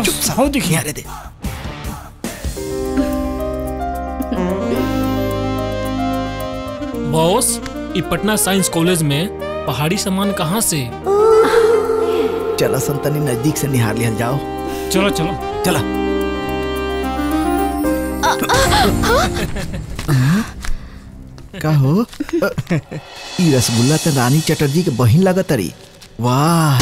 Boss चुप सा हो देखिए अरे दे बॉस ई पटना साइंस कॉलेज में पहाड़ी सामान कहाँ से चलो संतनी नजदीक से निहार लिया जाओ चलो चलो चला का हो ई रसगुल्ला तो रानी चटर्जी के बहिन लगत रही वाह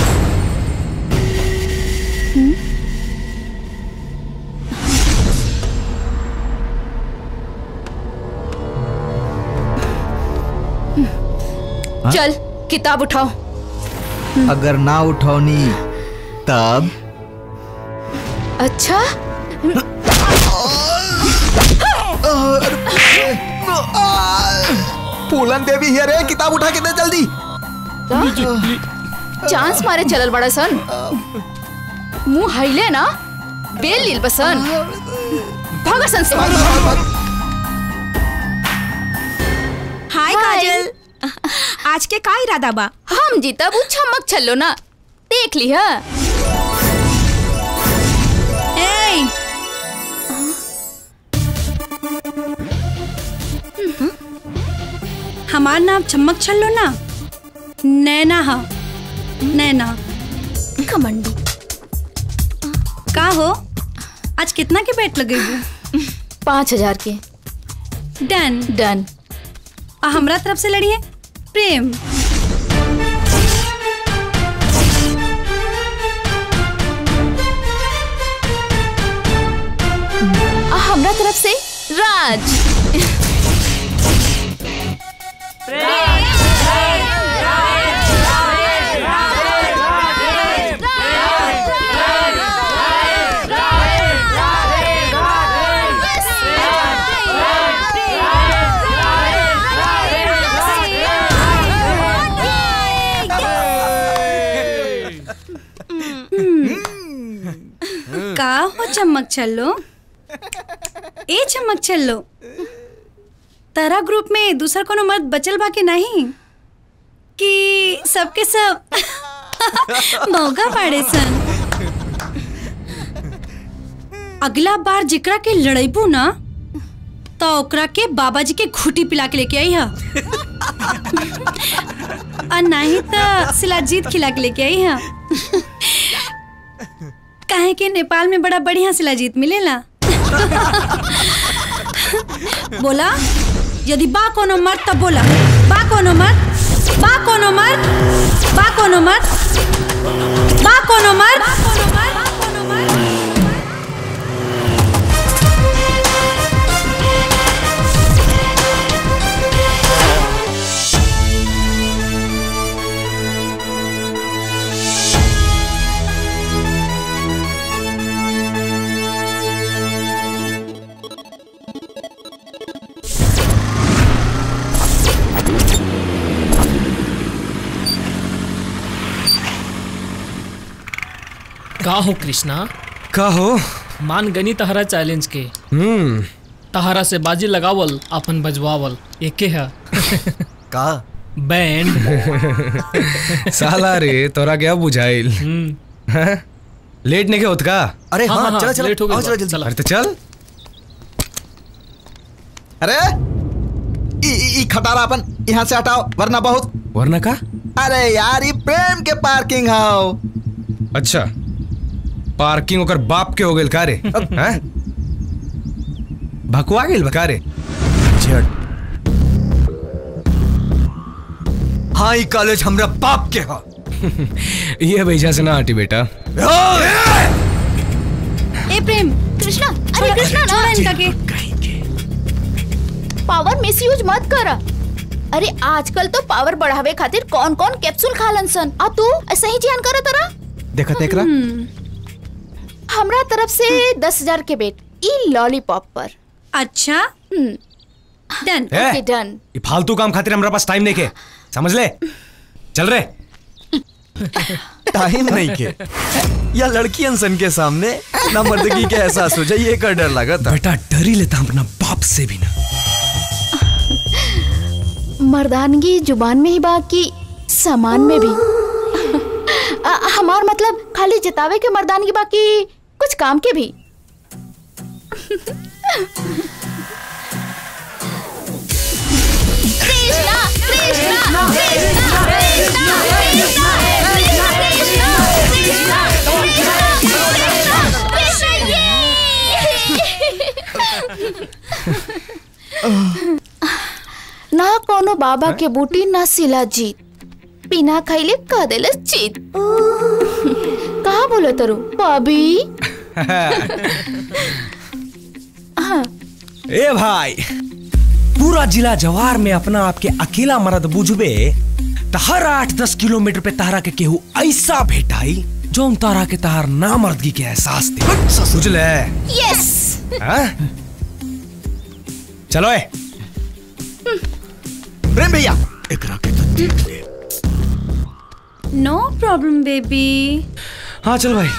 चल किताब उठाओ अगर ना उठौनी तब अच्छा फूलन देवी हियर है किताब उठा के दे जल्दी चांस मारे चलल बड़ा सन मुंह हिले ना बेल लील बसन भागा सन से हाय काजल आज के का इरादा बा हम जीता वो छमक छल्लो ना देख ली है ए हमार नाम चमक छल्लो ना नैना हा नैना कमंडी का हो आज कितना के बेट लगे पाँच हजार के डन डन आ हमरा तरफ से लड़िए प्रेम आ हमरा तरफ से राज का हो चमक छल्लो ए चमक छल्लो तारा ग्रुप में दूसरा कोनो मर्द बचल बा के नहीं कि सबके सब मौका पाड़े सन अगला बार जिकरा के लड़ैबू ना तो ओकरा के बाबा जी के घुटी पिला के लेके आई हा और नहीं तो शिलाजीत खिला के लेके आई हा काहे के नेपाल में बड़ा बढ़िया शिलाजीत मिलेला बोला यदि बा कोनो मर्द तब बोला बा कोनो मर्द बा कोनो मर्द बा कोनो मर्द बा कोनो मर्द का हो कृष्णा का हो मान गनी तहरा चैलेंज के हम्म तहरा से बाजी लगावल अपन बजवावल एके है का बैंड साला रे तोरा क्या बुझाइल हैं? लेट नहीं के होत का अरे हाँ, हाँ, हाँ, चला चला लेट हो गई आओ, बा, चला जल्दी चला। अरे तो चल अरे ई ई- ई खटारा अपन यहाँ से हटाओ वरना बहुत वरना का अरे यार ये प्रेम के पार्किंग हाउ अच्छा पार्किंग ओकर बाप के हो गेल का रे हैं? भकुआ गेल का रे झट हाँ ई कॉलेज हमरा बाप के हा ये भैया से ना हटी बेटा ए प्रेम कृष्णा अरे कृष्णा छोड़ा ना इनका के पावर मिसयूज मत कर अरे आजकल तो पावर बढ़ावे खातिर कौन कौन कैप्सूल खालन सन आ तू ऐसे ही जियान कर तरा देखा तेकरा हमरा तरफ से दस हजार के बेट ई लॉलीपॉप पर अच्छा हम्म, डन ए, ओके डन ये फालतू काम खातिर हमारे पास टाइम नहीं के समझ ले चल रे टाइम नहीं के या लड़की अनसन के सामने ना मर्दगी के एहसास हो जाए ये कर डर लगा था बेटा डर ही लेता अपना बाप से भी ना मर्दानगी जुबान में ही बा कि सामान में भी आ, हमार मतलब खाली जतावे के मर्दानगी बाकी कुछ कुछ काम के भी कृष्णा कृष्णा कृष्णा कृष्णा कृष्णा कृष्णा कृष्णा कृष्णा कृष्णा ये ना कोनो बाबा के बूटी ना सिला जीत बिना खैले कह देले चीत कहा बोलो तरू भाभी ए भाई पूरा जिला जवार में अपना आपके अकेला मर्द बुझबे त हर आठ दस किलोमीटर पे तारा के केहू ऐसा भेटाई जो तारा के तार नामर्दगी के एहसास दे बुझले यस हाँ? चलो ए प्रेम भैया एकरा के तो देख ले नो प्रॉब्लम बेबी हाँ चल भाई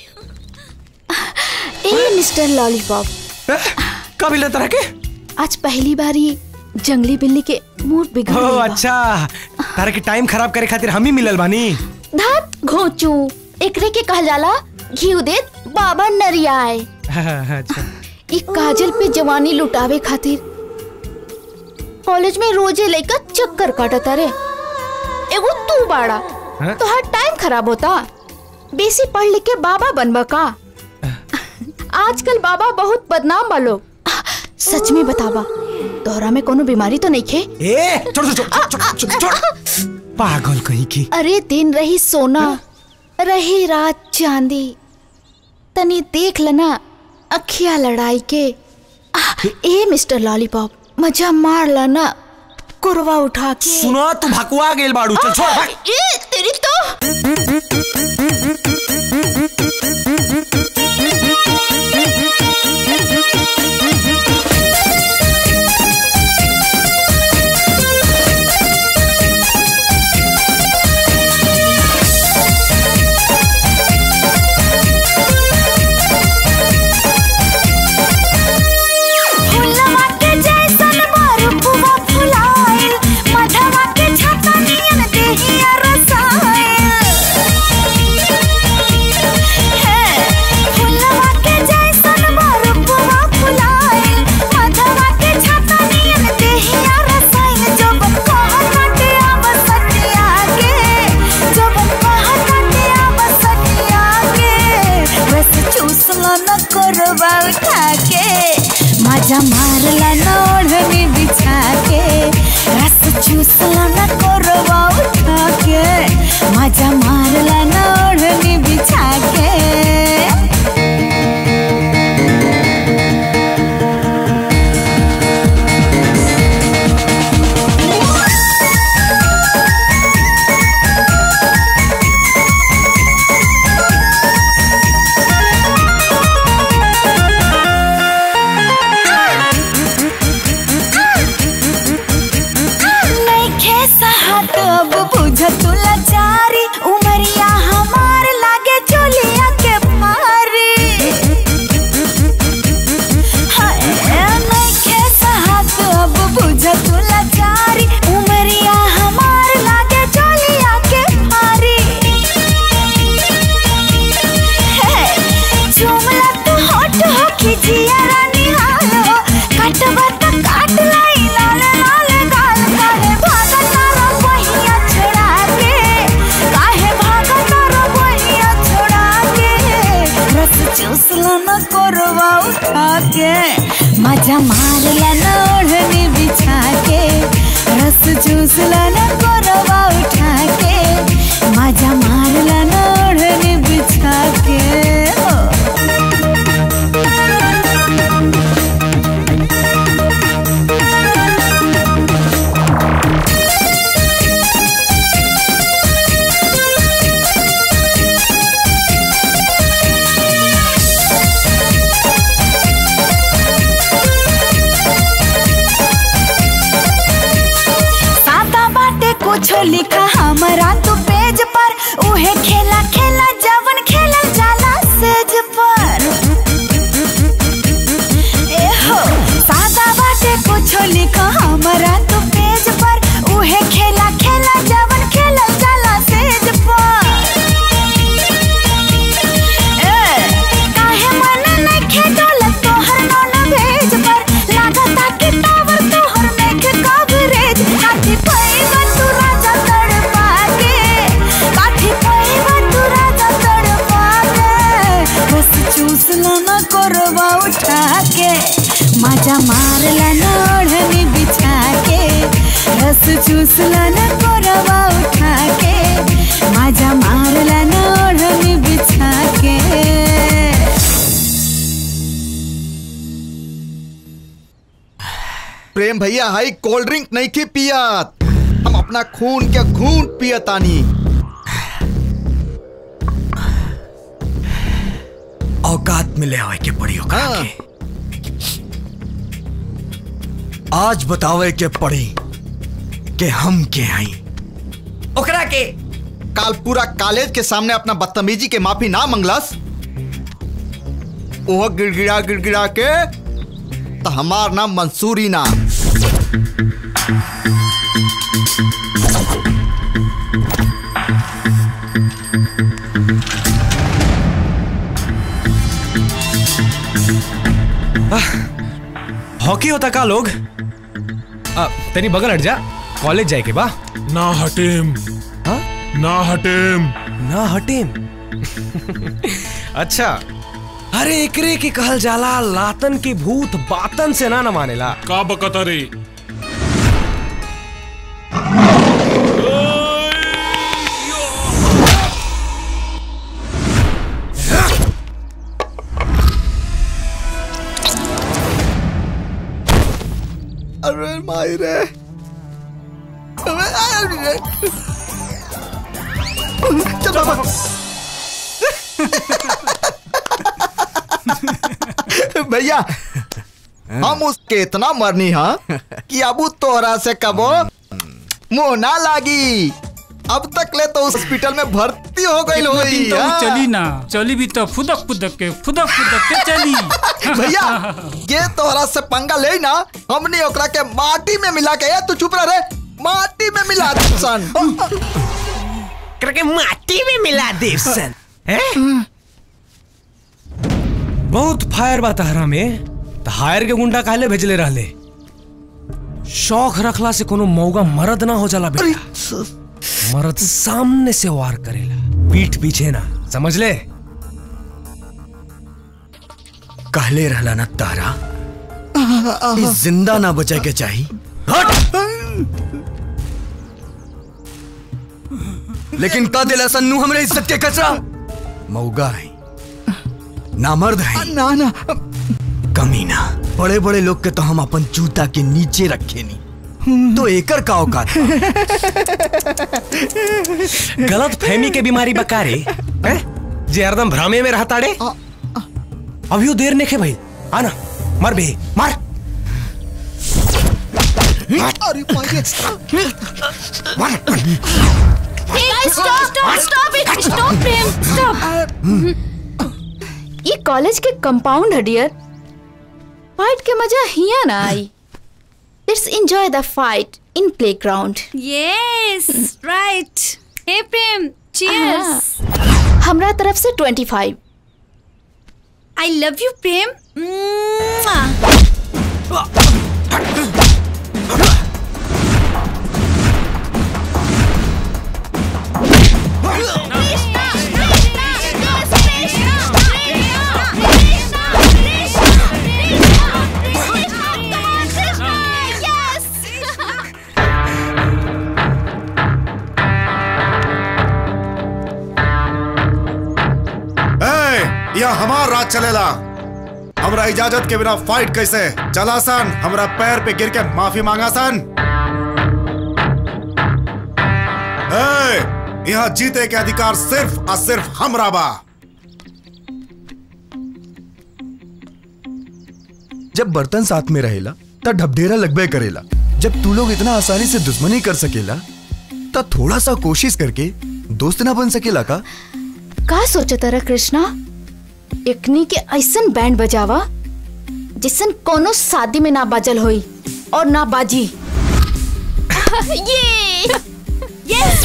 ए मिस्टर लॉलीपॉप ए, कब ले तरह के आज पहली बार ही जंगली बिल्ली के मूड बिगड़ ओ गइल बा। अच्छा तारा के टाइम खराब करे खातिर हम ही मिलल बानी धात घोचू एकरे के कहल जाला घी देत बाबा नरियाए अच्छा ई काजल पे जवानी लुटावे खातिर कॉलेज में रोजे लेकर चक्कर काटता रे एगो तू बाड़ा हाँ? तो हर टाइम खराब होता बेसी पढ़ लिख के बाबा बनबा का आजकल बाबा बहुत बदनाम बा लोग सच में बतावा तोहरा में कोनो बीमारी तो नहीं खे ए छोड़ छोड़ छोड़ छोड़ छोड़ छोड़ पागल कहीं की अरे दिन रही सोना रही रात चांदी तनी देख लेना अखिया लड़ाई के आ, ए मिस्टर लॉलीपॉप मजा मार लेना कुरवा उठा के सुना तू भकुआ गेल बाड़ू चल छोड़ भाग ए तेरी तो फुलवा के जैसन बरफुआ फुलाइल मधवा के छता नियन देहिया रसाइल हे फुलवा के जैसन बरफुआ फुलाइल मधवा के छता नियन देहिया रसाइल जब कहत आब सटिया के जब कहत आब सटिया के रस चूसला न करवा उठा के मजा मारला न ओढ़नी बिछा के रस चूसला न करवा उठा के मजा मारला न ओढ़नी बिछा के नइखे साहत अब बुझ तू लाचारी उमरिया हमार लागे चोलिया के मारी हाय नइखे साहत अब बुझ तू लाचारी उमरिया हमार लागे चोलिया के मारी हे चुमला तू होठ हो खिजिया रानी हालो काटवा त काट लाई लाल लाल गाल काहे भागा तारा बहिया छोड़ा के काहे भागा तारा बहिया छोड़ा के रस चूसला न करवा उठा के मजा मारला न ओढ़नी बिछा के रस चूसला न करवा उठा के मजा मारला न ओढ़नी बिछा के हो सादा बाटे कुछ लिखा हमारा तू पेज पर उहे खेला खेला जवन खेला जाला सेज पर ए हो सादा बाटे कुछ लिखा हमारा तू पेज पर उहे खेला खेला जवन खेला जाला सेज पर ए काहे लो न कोरबा उठा के मजा मार ला न ओढ़नी बिछा के रस चूस ला न कोरबा उठा के मजा मार ला न ओढ़नी बिछा के प्रेम भैया हाई कोल्ड ड्रिंक नहीं की पियत हम अपना खून के खून पियतानी औकात में ले आवे के पड़ी ओकरा हाँ। के आज बतावे के पड़ी कि हम के हई ओकरा के काल पूरा कॉलेज के सामने अपना बदतमीजी के माफी ना मंगलस ओह गिड़गिड़ा गिड़गिड़ा के तो हमार नाम मंसूरी ना हॉकी होता का लोग आ, तेरी बगल हट जा कॉलेज जाए के बा ना हटेम हाँ? ना हटेम ना हटेम अच्छा अरे एकरे के कहल जाला लातन के भूत बातन से ना न मानेला का बकता रे अरे माई रे चल बाबा भैया हम उसके इतना मरनी हा कि अब तोरा से कबो मुंह ना लागी अब तक ले तो हॉस्पिटल में भर्ती हो गई कितना होई दिन तो हाँ। चली ना चली भी तो फुदक फुदक के फुदक फुदक के चली भैया ये तोहरा से पंगा ले ना हमने ओकरा के माटी में मिला के ए, तू चुप रह रे माटी में मिला दे सन करके माटी में मिला दे सन हैं? बहुत फायर बा तहरा में त हायर के गुंडा काहे भेजले रहले शौक रखला से कोनो मौगा मर्द ना हो जाला बेटा मर्द सामने से वार करेला पीठ पीछे ना समझ ले कहले रहला ना तारा ई जिंदा ना बचे के चाही हट लेकिन का दिला सन्नू हमरे इज्जत के कचरा मौगा है नामर्द है ना ना कमीना बड़े बड़े लोग के तो हम अपन जूता के नीचे रखे नी तो एकर का औकात बा? गलत फहमी के बीमारी बकारे हैं? जे हरदम भ्रामे में रहता रे अभी देर नेखे भाई आना मर बे मार अरे माई stop stop it stop Prem stop ये कॉलेज के कंपाउंड है डियर फाइट के मजा हिया ना आई let's enjoy the fight in playground yes right hey Prem cheers हमरा तरफ से 25 I love you Prem Mwah. ए, यह हमार राज चलेला हमरा इजाजत के बिना फाइट कैसे चला सन हमरा पैर पे गिर के माफी मांगा सन ए, यहाँ जीते के अधिकार सिर्फ और सिर्फ हमरा बा जब बर्तन साथ में रहेला तब ढबढेरा लगबे करेला जब तू लोग इतना आसानी से दुश्मनी कर सकेला तब थोड़ा सा कोशिश करके दोस्त ना बन सकेला का का सोचता रहा कृष्णा एकनी के ऐसन बैंड बजावा जिसन कोनो शादी में ना बाजल होई और ना बाजी ये यस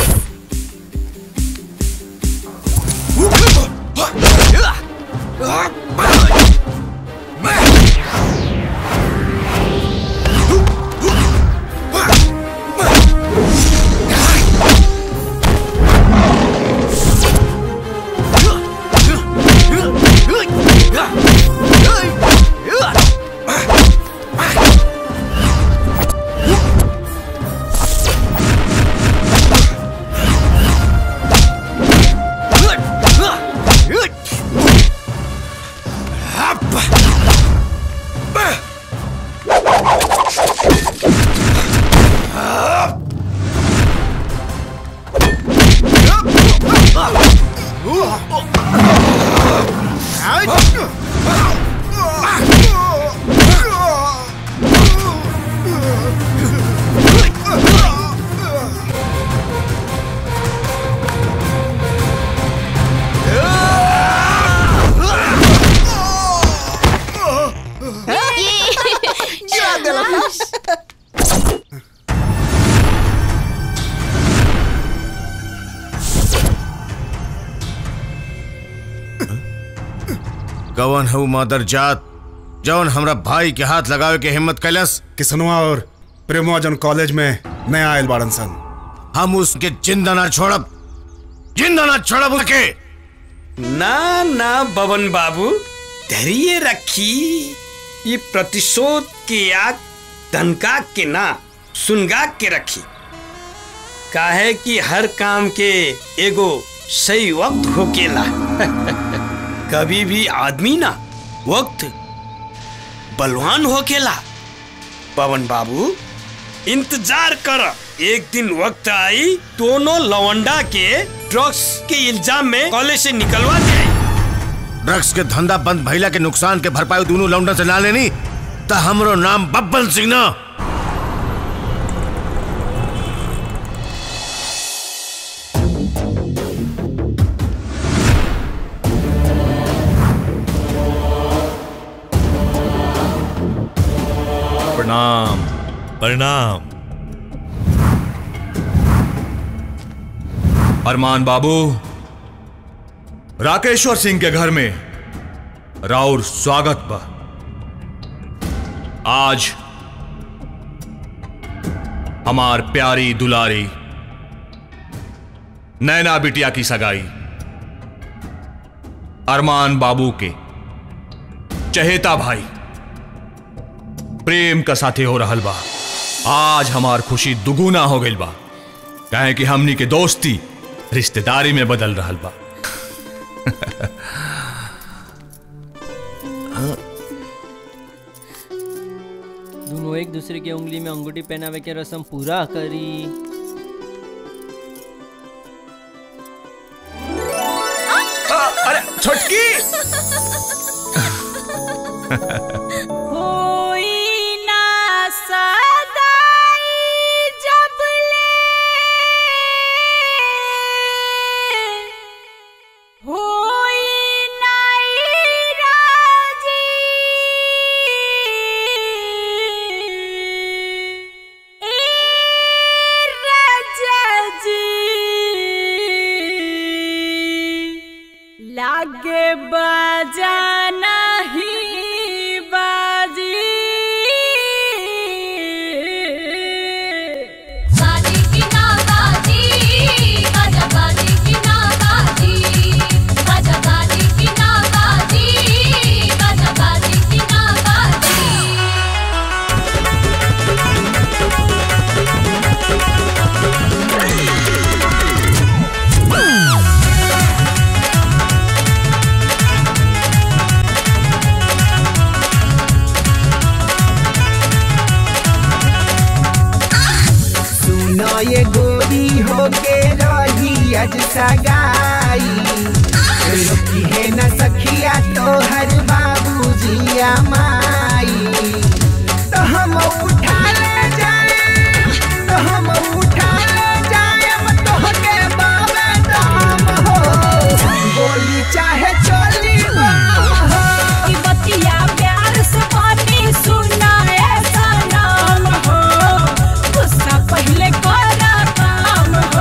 Yeah. गवन हऊ मादर जात जौन हमरा भाई के हाथ लगावे के हिम्मत कैलस किसनुआ और प्रेमवा जन कॉलेज में नया आयल बाड़न सन हम उसके जिंदा ना छोड़ब जिंदा ना छोड़ब उसके ना ना बबन बाबू धैर्य रखी ये प्रतिशोध के आग धनका के ना सुनगा के रखी काहे कि हर काम के एगो सही वक्त होकेला कभी भी आदमी ना वक्त बलवान होकेला पवन बाबू इंतजार कर एक दिन वक्त आई दोनों लवंडा के ड्रग्स के इल्जाम में कॉलेज से निकलवा दे ड्रग्स के धंधा बंद भइला के नुकसान के भरपाई दोनों लौंडा से ना लेनी त हमरो नाम बब्बन सिंह ना प्रणाम प्रणाम अरमान बाबू राकेश्वर सिंह के घर में राउर स्वागत बा आज हमार प्यारी दुलारी नैना बिटिया की सगाई अरमान बाबू के चहेता भाई प्रेम का साथे हो रहल बा आज हमार खुशी दुगुना हो गई बा काहे कि हमनी के दोस्ती रिश्तेदारी में बदल रहल बा दोनों एक दूसरे के उंगली में अंगूठी पहनावे के रस्म पूरा करी अरे छोटकी होई ना सदाई जब ले होई नाई राजी ए राजा जी लागे बजाना ही बाजी बाजी की ना बाजी बाजा बाजी की ना बाजी बाजा बाजी की ना बाजी बाजा बाजी की ना बाजी सुनो ये गोरी होके रही आज सगाई रोकी है न सखिया तो हर बाबू जिया माई तो हम उठा ले जाए तो हम उठा ले जाए तो के बाबे दाम हो गोली चाहे चोली बाम हो की बतिया प्यार से पानी सुना ऐसा नाम हो गुस्सा पहले करा काम हो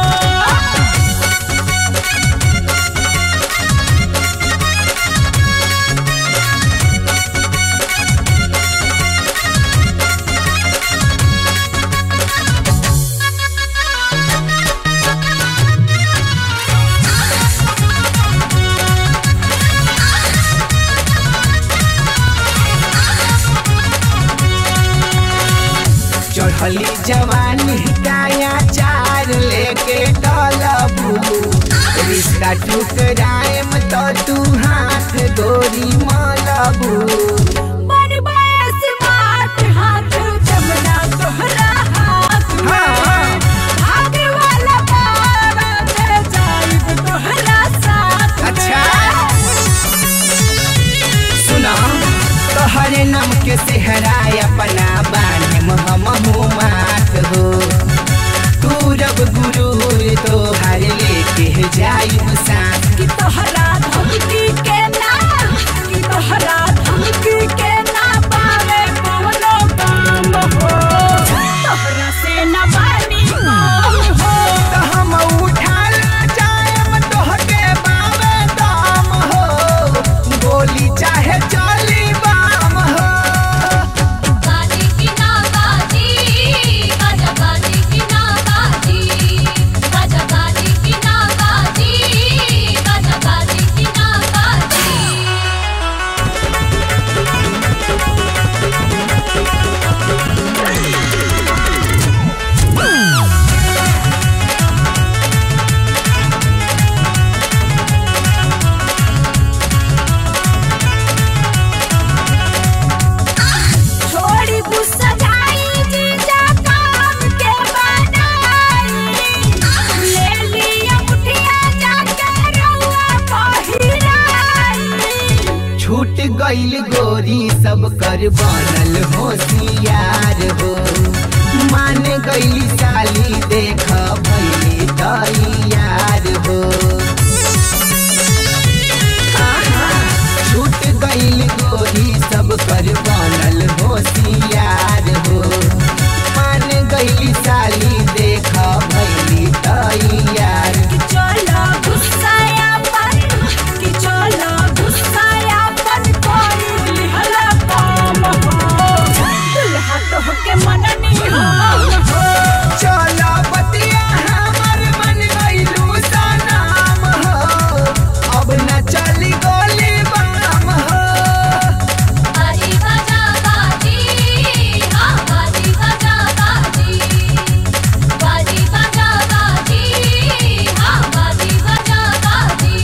चढ़ली जवानी काया चार लेके डलबू रिश्ता टुकराएम तो तू हाथ गोरी मलबू बड़ बयस बात हाथ जमना तोहरा हाथ में भागे वाला बारात जाइब तोहरा साथ अच्छा सुना तोहरे नाम के सेहराय अपना बाने हम मात हो तू रब गुरूर तो हर लेके जाइब साथ कि तोहरा धमकी के ना कि तोहरा धमकी के ना पावे कोनो काम हो तोहरा से न बानी काम हो तो हम उठा ले जाएम तोहके बाबे दाम हो गोली गईल गोरी सब कर बनल होशियार हो मान गईली साली देख भैली तैयार हो आहा, छूट गईल गोरी सब कर बनल होशियार हो मान गईली साली देख भैली तैयार चलो गुस्साया पर कि चलो गुस्साया पर कोई लिहला काम हो दुल्हा तो के मननी हो चलो बतिया हमर मन गईलू सनाम हो अब न चली गोली बाम हो बाजी बजा बाजी हाँ बाजी बजा बाजी बाजी बजा बाजी हाँ बाजी बजा बाजी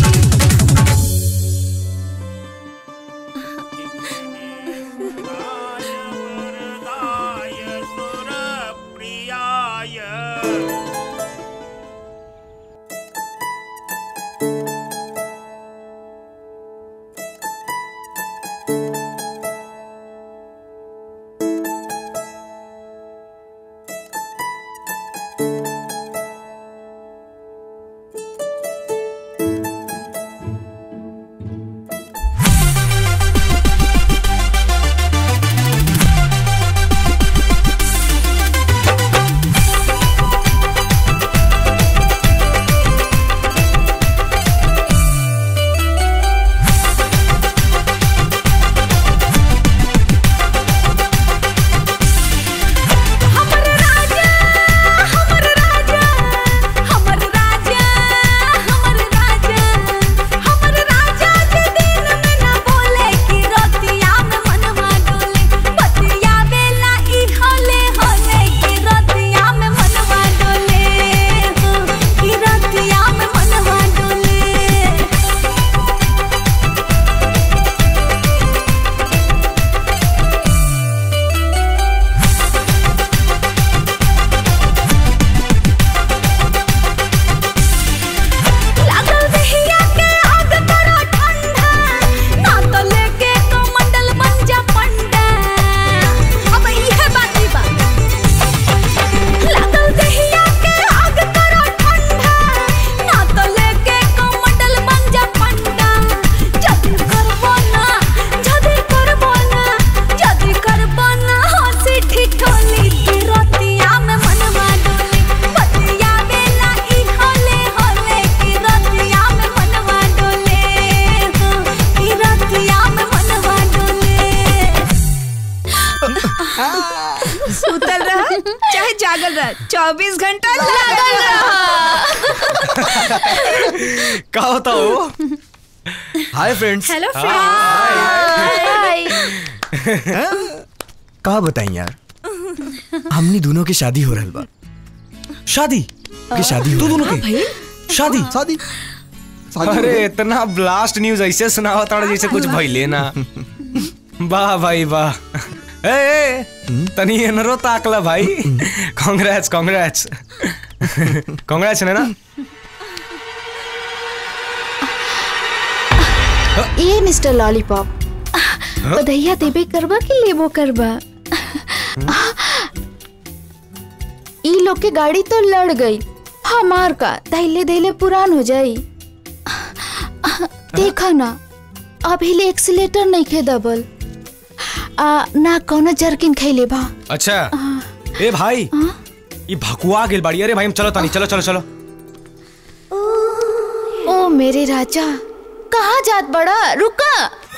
हमर राजा हमर राजा हमर राजा हमर राजा हमर राजा जे दिन में न बोले कि रतिया में मनवा डोले बतिया बेला ई होले होले कि रतिया में मनवा डोले हो कि रतिया में मनवा डोले लागल दहिया के आग बड़ा ठंडा ना तो लेके कमंडल बन जा पंडा अब इहे बाती बा लागल दहिया के आग बड़ा ठंडा ना तो लेके कमंडल बन जा पंडा जदी करबो ना जदी करबो ना जदी करबो ना हंसी ठिठोली की रतिया में मनवा डोली बतिया बेला ई होले होले की रतिया में मनवा डोले हो की रतिया में मनवा डोले सुतल रह चाहे जागल रह चौबीस घंटा लागल रह का होता हो हाय फ्रेंड्स हेलो का बताई यार हमनी दोनों की शादी हो रहल बा शादी की शादी तू हो दोनों रहल के शादी शादी अरे इतना ब्लास्ट न्यूज ऐसे सुनावा ताड़ा जैसे कुछ भइले ना वाह भाई वाह ए, ए तनी एनरो ताकला भाई कांग्रेट्स कांग्रेट्स कांग्रेट्स ने ना ए मिस्टर लॉलीपॉप बधैया देबे करबा कि लेबो करबा ई लोग के गाड़ी तो लड़ गई हमार का धैले धैले पुरान हो जाई देखा ना अभी ले एक्सीलेटर नहीं खे दबल आ ना कोनो जर्किन खैले बा अच्छा ए भाई ये भकुआ गेल बाड़ी अरे भाई हम चलो तानी चलो चलो चलो ओ मेरे राजा कहाँ जात बड़ा रुका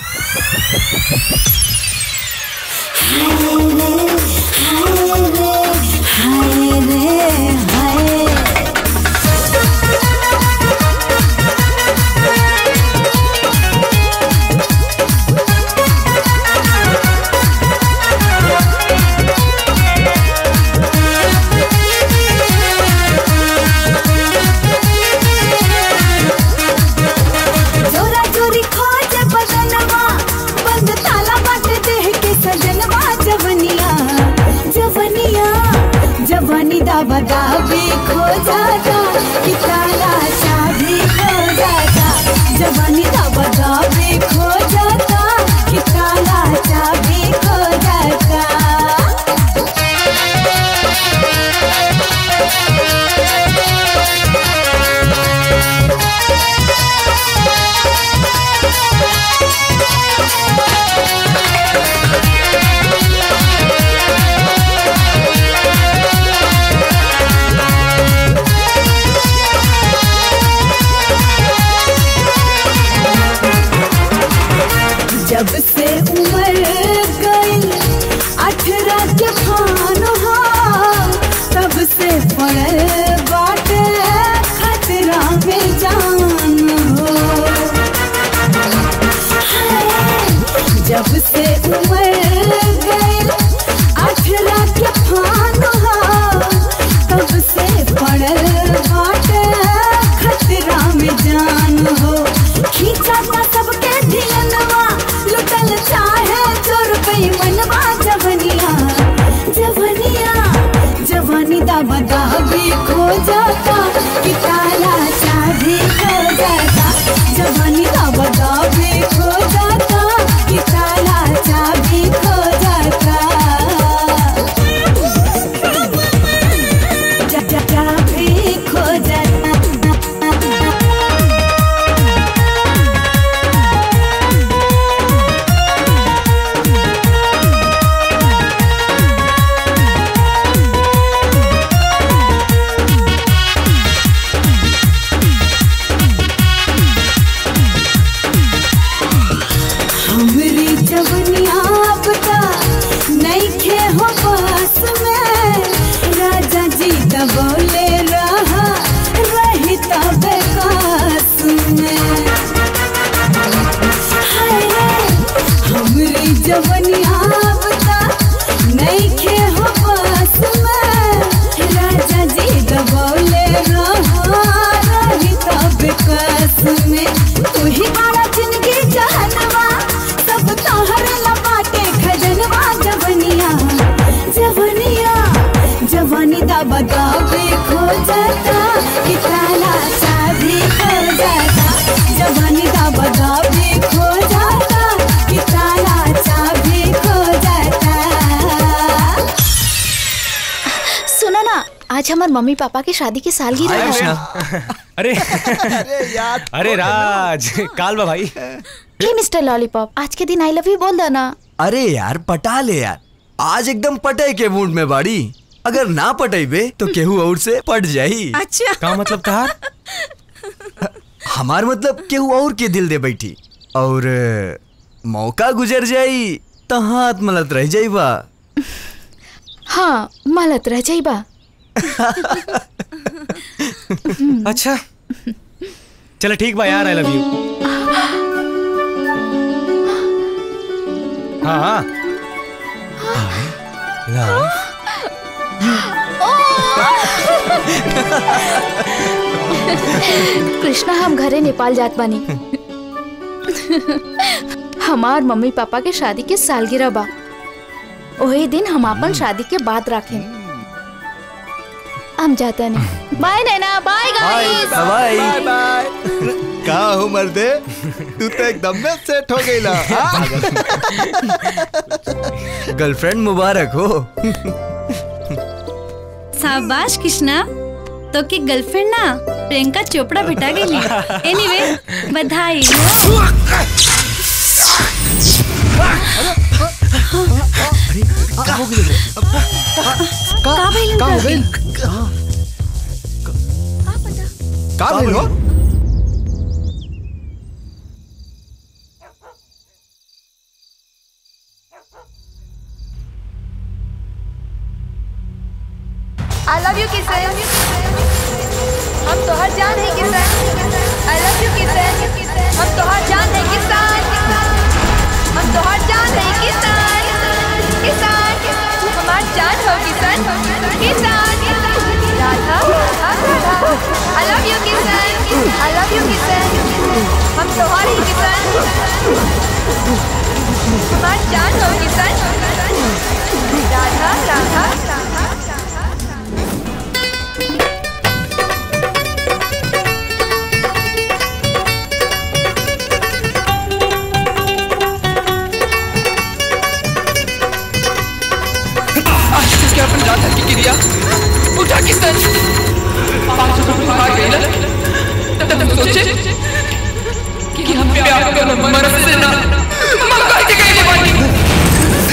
जोरा जोरी खोज बदनवा बंद ताला बाट देह के सजनवा जवनिया जब से उम्र गई अठारह के फान हो तब से पड़ल बाटे खतरा में जान हो जब से उम्र गई अठारह के फान हो तब से पड़ल बाटे खतरा में जान हो खींचा था सबके दिलनवा लुटल चाहे चोर पे मनवा जवनिया जवनिया जवानी दा बदा भी खो जाता कि ताला चाबी खो जाता जवानी दा बदा भी खो जाता कि ताला चाबी खो जाता जा- जा- चाबी खो जाता हमरी जवनिया पता नहीं खे हो पास में राजा जी दबोले रहा रही तब कास में हाय रे, हमरी जवनिया पता नहीं खे हो पास में राजा जी दबोले रहा रही तब कास में तू ही बड़ा जिंदगी जहनवा सब तोहर लपाटे खजनवा जवनिया जवनिया जवानी दा बदा भी खो जाता कि ताला चाबी खो जाता जवानी दा बदा भी खो जाता कि ताला चाबी खो जाता सुनो ना आज हमार मम्मी पापा की शादी की सालगिरह हाय है अरे अरे यार अरे राज काल बा भाई हे मिस्टर लॉलीपॉप आज के दिन आई लव यू बोल दो ना अरे यार पटा ले यार आज एकदम पटे के मूड में बाड़ी अगर ना पटेबे तो केहू और से पट जाई अच्छा का मतलब कहा हमार मतलब केहू और के दिल दे बैठी और अ, मौका गुजर जाई तो हाथ मलत रह जाई बा हाँ मलत रह जाइबा अच्छा चलो ठीक बा यार आई लव यू हाँ हाँ लव कृष्णा हम घरे नेपाल जात बानी हमार मम्मी पापा के शादी के सालगिरह बा वही दिन हम अपन शादी के बाद रखें हम जाता नहीं bye Naina bye guys bye bye bye का हो मर्दे तू तो एकदम में सेट हो गई ला हाँ? गर्लफ्रेंड मुबारक हो शाबाश कृष्णा तो की गर्लफ्रेंड ना प्रियंका चोपड़ा भेटा गेली एनीवे बधाई हो का हो गई रे? का भइल का हो गई का भइल हो आई लव यू किसन हम तो हर जान है किसन आई लव यू किसन हम तो हर जान है किसान हम तो हर जान है किसान किसान हमार जान हो किसान किसान Radha Radha I love you Kisan I love you Kisan हम तो हर ही किसान हमार जान हो किसान राधा राधा राधा आज किसके अपन रात की क्रिया उठा किसन पाँच सौ रुपये भाग गई ना तब तक सोचे कि हम प्यार को मर से ना मंगा के गई बानी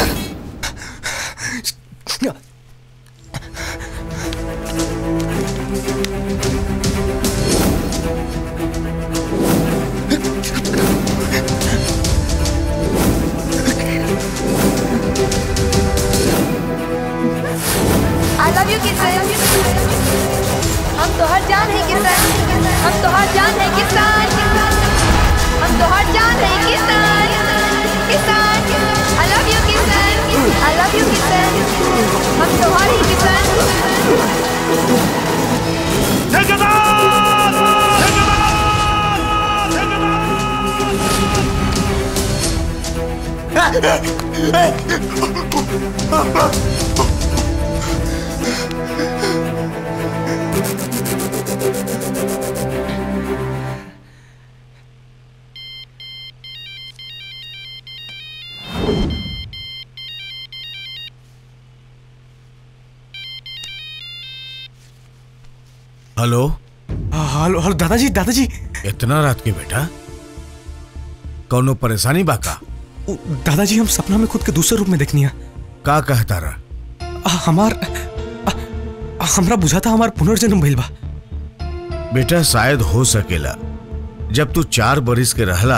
हेलो हेलो हेलो दादाजी दादाजी इतना रात के बेटा कौनो परेशानी बा का दादाजी हम सपना में खुद के दूसरे रूप में देखनी है का कहता रहा हमार आ, हमरा बुझा था हमार पुनर्जन्म भइल बा बेटा शायद हो सकेला जब तू चार बरिस के रहला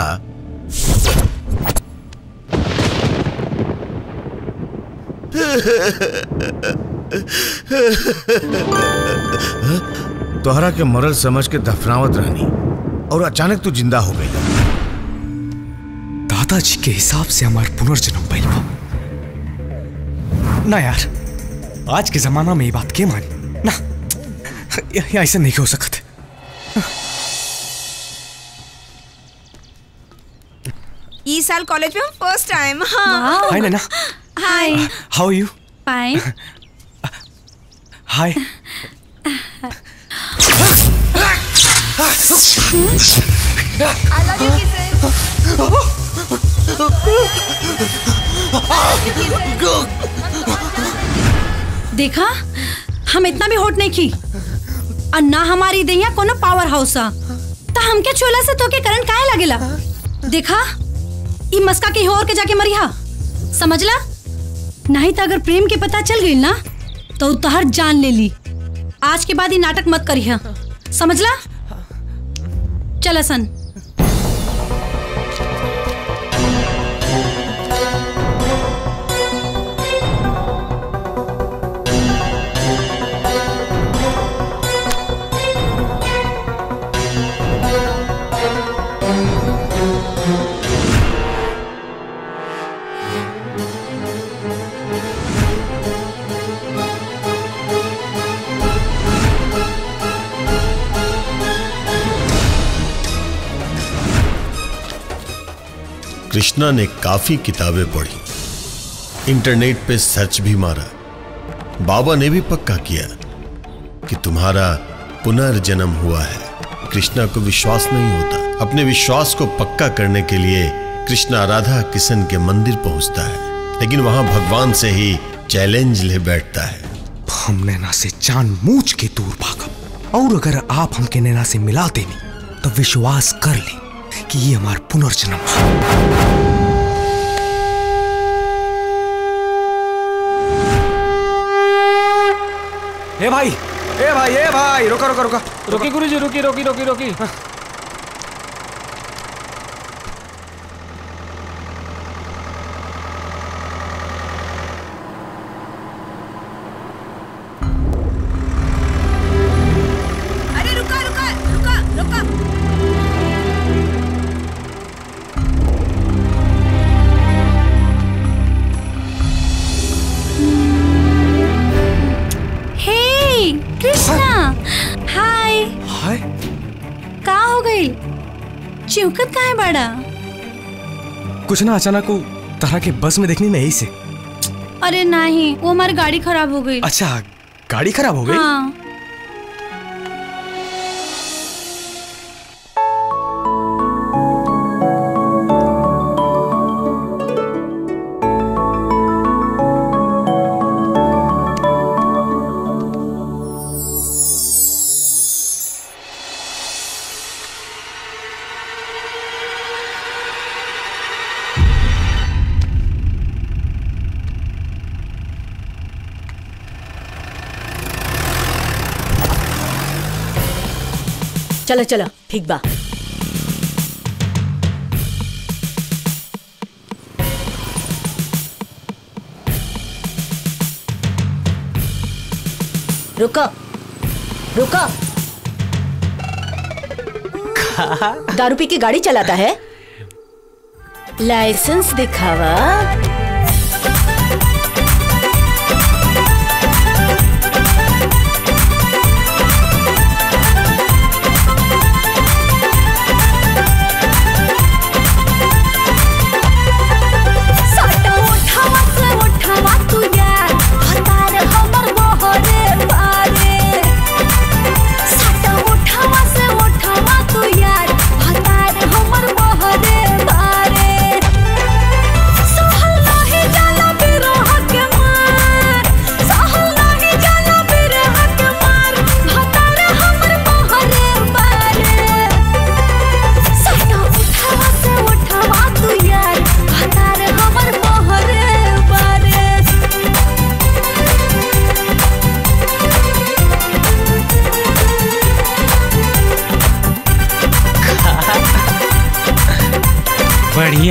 तोहरा के मरल समझ के दफनावत रहनी और अचानक तू जिंदा हो गई दादाजी के हिसाब से हमार पुनर्जन्म भइल बा ना यार आज के जमाना में ये बात के मानी ना य- य- ऐसे नहीं हो सकत ई साल कॉलेज में हम फर्स्ट टाइम हाँ hi Naina hi how you fine hi I love you kisses. देखा हम इतना भी होट नहीं की और ना हमारी दैया कोनो पावर हाउस आ तो हमके चोला से तो के करंट काहे लगेला देखा ई मस्का के और के जाके मरिहा समझला नहीं तो अगर प्रेम के पता चल गई ना तो उ तहर जान ले ली आज के बाद ये नाटक मत करिहा समझला चल सन कृष्णा ने काफी किताबें पढ़ी इंटरनेट पे सर्च भी मारा बाबा ने भी पक्का किया कि तुम्हारा पुनर्जन्म हुआ है कृष्णा को विश्वास नहीं होता अपने विश्वास को पक्का करने के लिए कृष्णा राधा किशन के मंदिर पहुंचता है लेकिन वहां भगवान से ही चैलेंज ले बैठता है हम नैना से जान मूझ के दूर भागब और अगर आप हमके नैना से मिला देनी तो विश्वास कर ले कि ये हमार पुनर्जन्म है ए भाई ए भाई ए भाई रुका रुका रुका रोकी गुरुजी रोकी रोकी रोकी रोकी अरे रुका रुका रुका रुका हे कृष्णा हाय हाय का हो गई चिवकत का है बड़ा कुछ ना अचानक वो तरह के बस में देखनी नहीं से अरे नहीं वो हमारी गाड़ी खराब हो गई अच्छा गाड़ी खराब हो गई हाँ चलो चलो ठीक बा रुको रुको दारू पी के गाड़ी चलाता है लाइसेंस दिखावा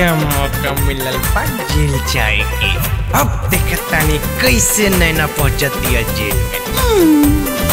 बढ़िया मौका मिलल बा जेल जाए के अब देखता नहीं कैसे नैना पहुंचती है जेल में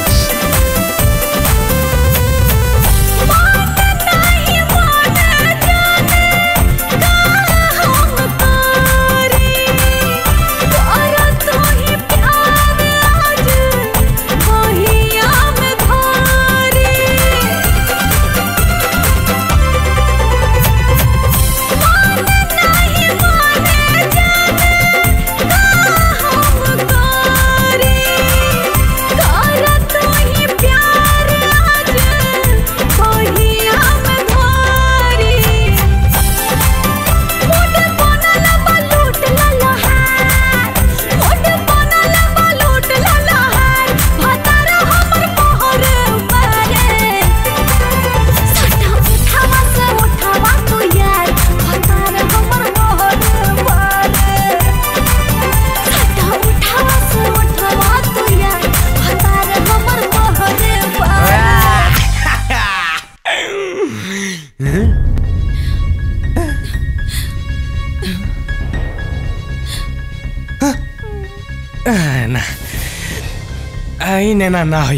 ना आई नैना ना हुई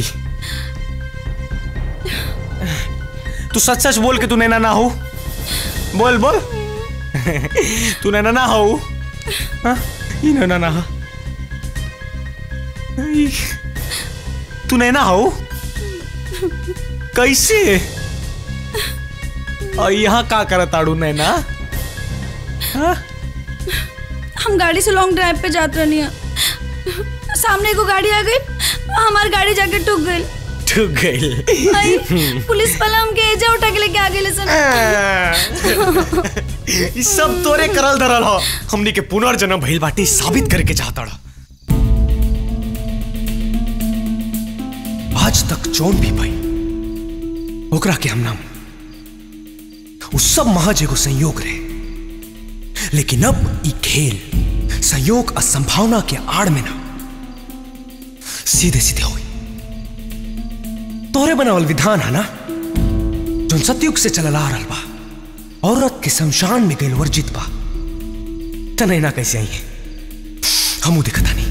तू सच सच बोल के तू नैना ना हो बोल बोल तू नैना ना हो हाँ? ई नैना ना हो ई, तू नैना हो कैसे और यहाँ का करत आड़ू नैना हाँ? हम गाड़ी से लॉन्ग ड्राइव पे जात रहनी है सामने एगो गाड़ी आ गई हमार गाड़ी जाके टूक गई ठुक गई आई, पुलिस वाला हमके एजा उठा के लेके आ गए सन ई सब तोरे करल धरल हो हमनी के पुनर्जन्म भइल बाटे ई साबित करे के चाहता रहा आज तक जौन भी भाई ओकरा के हम नाम उ सब महज एगो संयोग रहे लेकिन अब ई खेल संयोग और संभावना के आड़ में ना सीधे सीधे हुई तोरे बनावल विधान है ना जो सतयुग से चलल आ रहल बा औरत के शमशान में गइल वर्जित बा तनैना कैसे आई है हमू दिखता नहीं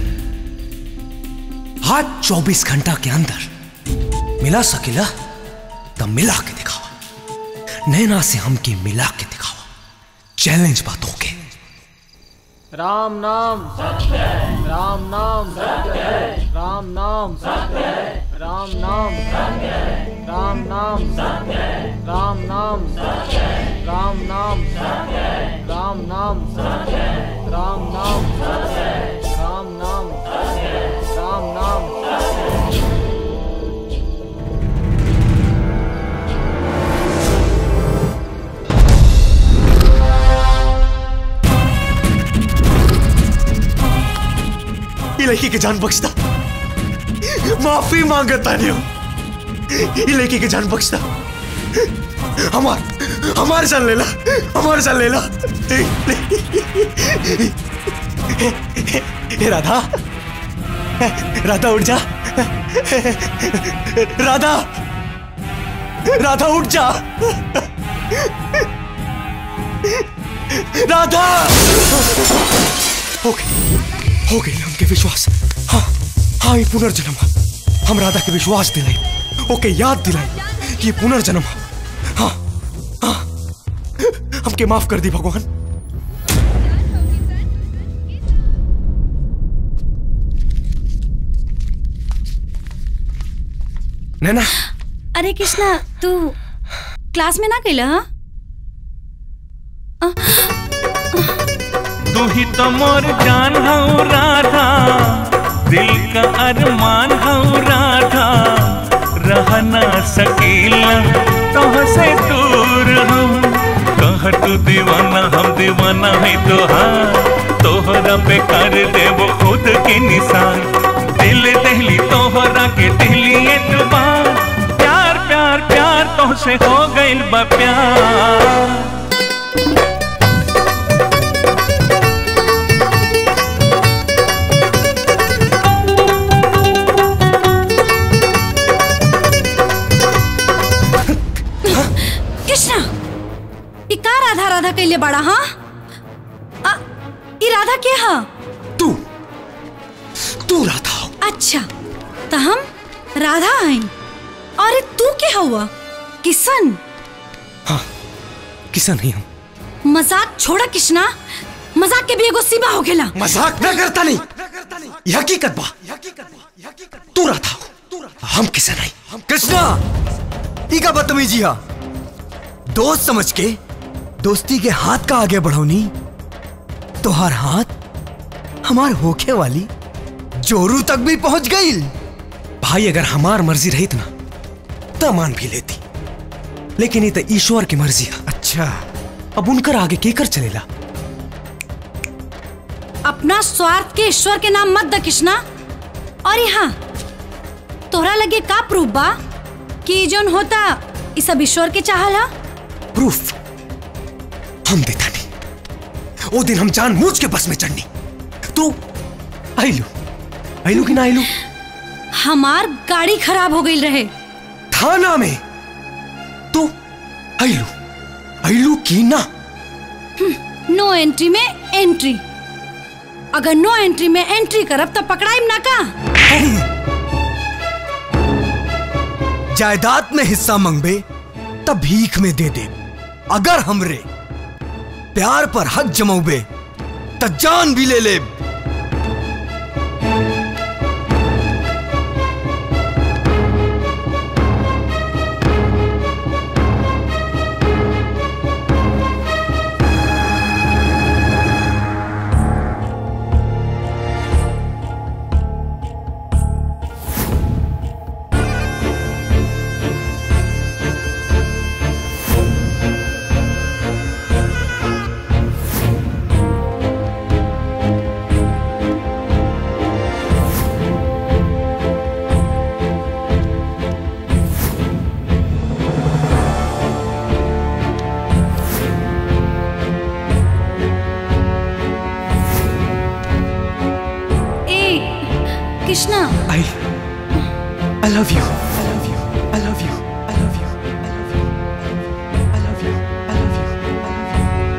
आज 24 घंटा के अंदर मिला सकेला तब मिला के दिखावा नैना से हमके मिला के दिखावा चैलेंज बातों के राम नाम सत्य है राम नाम सत्य है राम नाम सत्य है राम नाम सत्य है राम नाम सत्य है राम नाम सत्य है राम नाम सत्य है राम नाम सत्य है राम नाम सत्य है राम नाम सत्य है राम नाम सत्य है ये लड़की के जान बख्शता माफी मांगता नहीं हूं ये लड़की के जान बख्शता हमार हमार जान लेला हमार जान लेला ए राधा राधा उठ जा राधा राधा उठ जा राधा हो गई हो गई हमके विश्वास हाँ हाँ ये पुनर्जन्म है। हम राधा के विश्वास दिलाई ओके याद दिलाई कि ये पुनर्जन्म है। हाँ हाँ हमके माफ कर दी भगवान नैना अरे कृष्णा तू क्लास में ना गईला हाँ तू ही तो मोर जान हूँ राधा दिल का अरमान हूँ राधा रह ना सकीला तो से दूर हूँ कह तू दीवाना हम दीवाना है तोहार तोहरा पे कर देव खुद के निशान दिल दहली तोहरा के दिली एतबार प्यार प्यार प्यार तो से हो गइल बा प्यार कृष्णा ई का राधा राधा कैले बनौले बड़ा हाँ आ, ई राधा के हाँ तू तू राधा हो अच्छा तो हम राधा हैं अरे तू के हुआ किशन किसन ही हम मजाक छोड़ा किशना मजाक के भी एगो सीमा हो गेला मजाक न करता नहीं ये हकीकत बा तू राधा हो हम किसन नहीं कृष्णा ई का बदतमीजी हा दोस्त समझ के दोस्ती के हाथ का आगे बढ़ौनी तोहार हाथ हमार होखे वाली जोरू तक भी पहुंच गई भाई अगर हमार मर्जी रही ना तो मान भी लेती लेकिन ये तो ईश्वर की मर्जी है अच्छा अब उनकर आगे केकर चलेला अपना स्वार्थ के ईश्वर के नाम मत द किशना और यहाँ तोहरा लगे का प्रूफ बा कि ई जोन होता ई सब ईश्वर के चाहला प्रूफ हम देता नहीं वो दिन हम जान मूझ के बस में चढ़नी तू आइलू आइलू कि ना आइलू हमार गाड़ी खराब हो गई रहे थाना में तू आइलू आइलू की ना नो एंट्री में एंट्री अगर नो एंट्री में एंट्री करब तब पकड़ाइम ना का जायदाद में हिस्सा मंगबे तब भीख में दे दे अगर हमरे प्यार पर हक जमौबे त जान भी ले ले ए Krishna I I love you I love you I love you I love you I love you I love you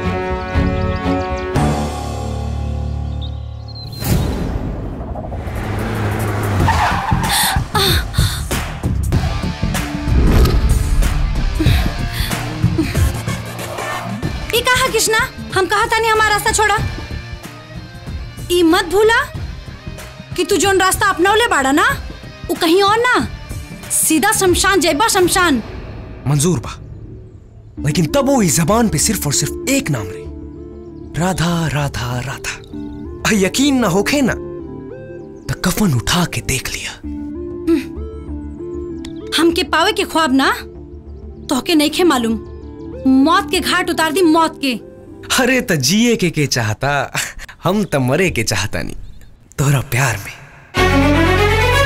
ई कहा कृष्णा हम कहा था नहीं हमारा रास्ता छोड़ा ई मत भूला कि तू जोन रास्ता अपनौले बाड़ा ना वो कहीं और ना सीधा शमशान जयबा शमशान मंजूर बा लेकिन तब वो इस जबान पे सिर्फ और सिर्फ एक नाम रहे राधा राधा राधा आ यकीन ना होखे ना तो कफन उठा के देख लिया हमके पावे के ख्वाब ना तोहके नहीं खे मालूम मौत के घाट उतार दी मौत के अरे त जिए के के चाहता हम त मरे के चाहता नहीं तोरा प्यार में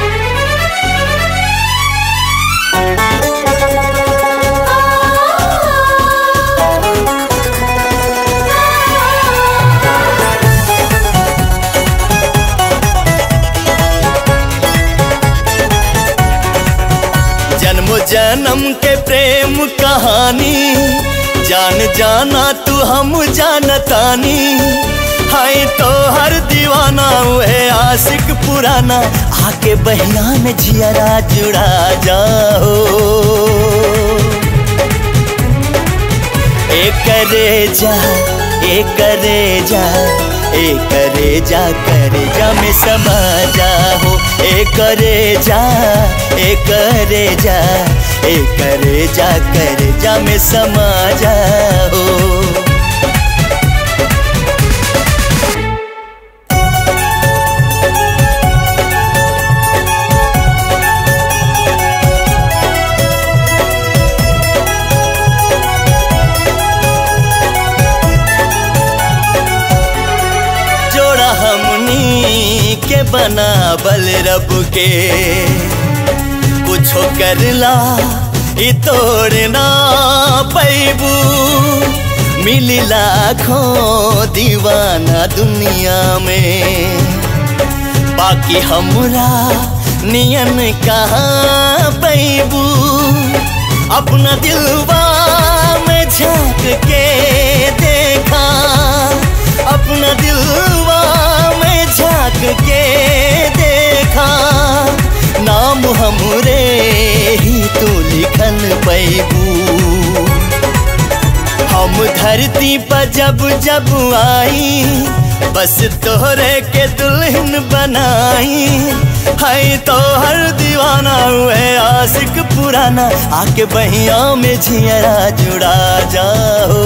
जन्म जन्म के प्रेम कहानी जान जाना तू हम जानतानी हाय तो हर दीवाना है आशिक पुराना आके बहिया में जियरा जुड़ा जाओ ए करे जा ए करे जा ए करे जा करे जा में समा जाओ ए करे जा ए करे जा ए करे जा करे जा में समा जाओ जोड़ा हमनी के बना बल रब के कुछो करला ई तोड़ना पैबू मिली लाखों दीवाना दुनिया में बाकी हमरा नियन कहाँ पैबू अपना दिलवा में झांक के देख देखा अपना दिलवा में झांक के देखा नाम हमरे ही तू लिखल पैबू हम धरती पर जब जब आई बस तोहरे के दुल्हन बनाई है तो हर दीवाना हुए आशिक पुराना आके बहिया में झियरा जुड़ा जाओ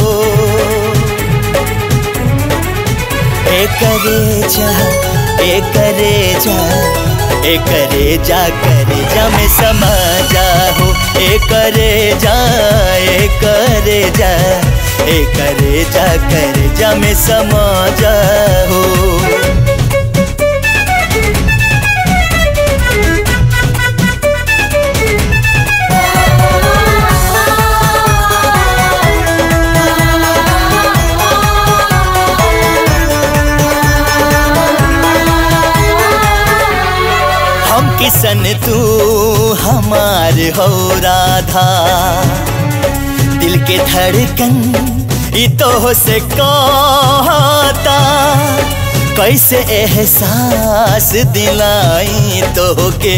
ए करे जा ए करे जा ए करे जा करे जा में समा जाओ ए करे जा ए करे जा ए करे जा करे जा में समा जाओ हम किसन तू हमार हो राधा दिल के धड़कन ई तो से कहता कैसे एहसास दिलाई तो के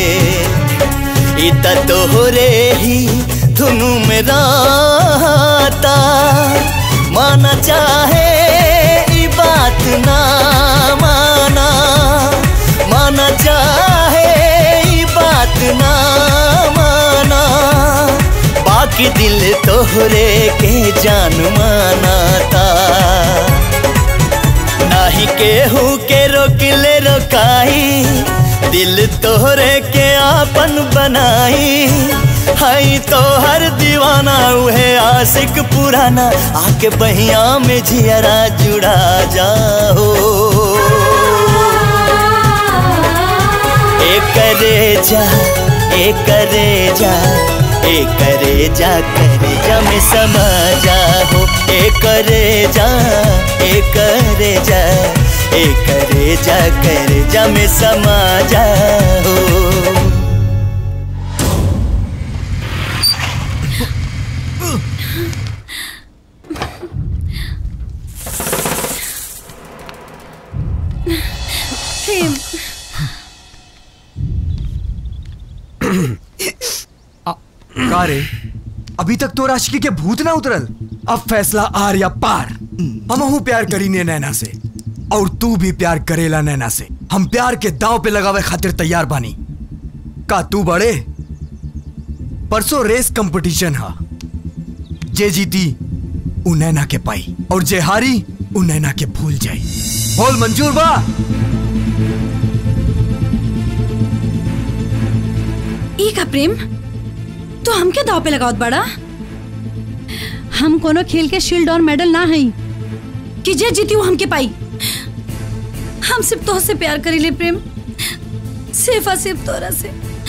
ई त तोहरे ही धुनु में रहता माना चाहे ई बात ना माना माना चाहे ई बात ना माना बाकी दिल तोहरे के जान माना था नाही केहू के रोकले रोकाई दिल तोहरे के आपन बनाई हई तो हर दीवाना उहे आशिक पुराना आके बहिया में झियरा जुड़ा जाओ ए करे जा ए करे जा ए करे जा करे जा में समा जाओ ए करे जा ए करे जा ए करे जा करे जा में समा जाओ प्रेम का रे अभी तक तो राशि के भूत ना उतरल अब फैसला आर या पार हम प्यार करीने नैना से और तू भी प्यार करेला नैना से हम प्यार के दांव पे लगावे खातिर तैयार बानी का तू बड़े परसों रेस कंपटीशन हा जे जीती उ नैना के पाई और जे हारी उ नैना के भूल जाई बोल मंजूर बा ई का प्रेम तो हमके दाव पे लगावत बड़ा हम कोनो खेल के शील्ड और मेडल ना हई कि जे जीती वो हमके पाई हम सिर्फ तोह से प्यार करीले प्रेम सिर्फ और सिर्फ तोरा से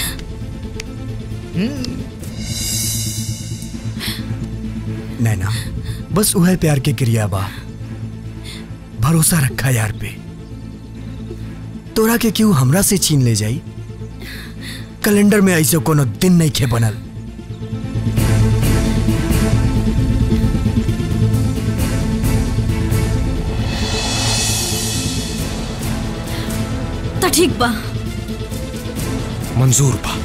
नैना बस वह प्यार के क्रिया बा भरोसा रखा यार पे तोरा के क्यों हमरा से छीन ले जाई कैलेंडर में ऐसे कोनो दिन नहीं खे बनल तो ठीक बा मंजूर बा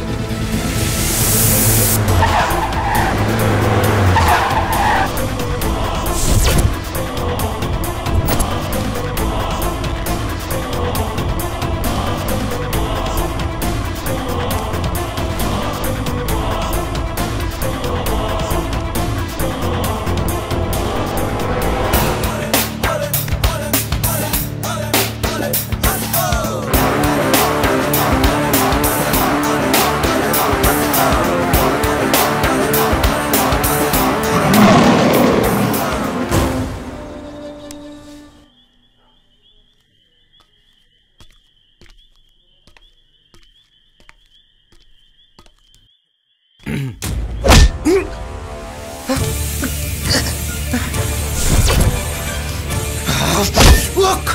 Look!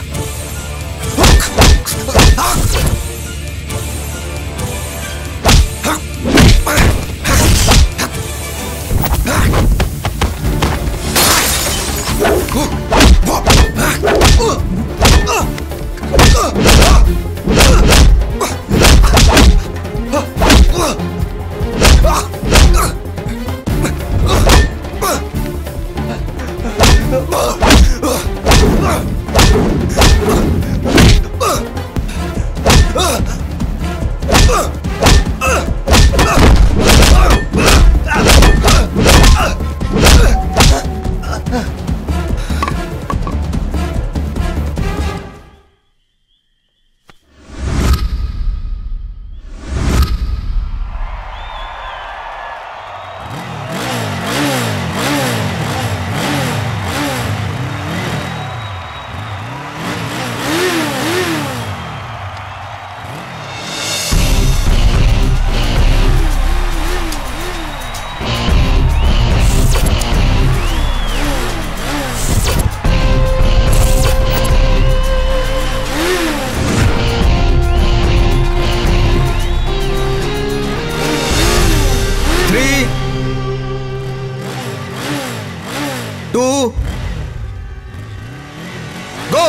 गो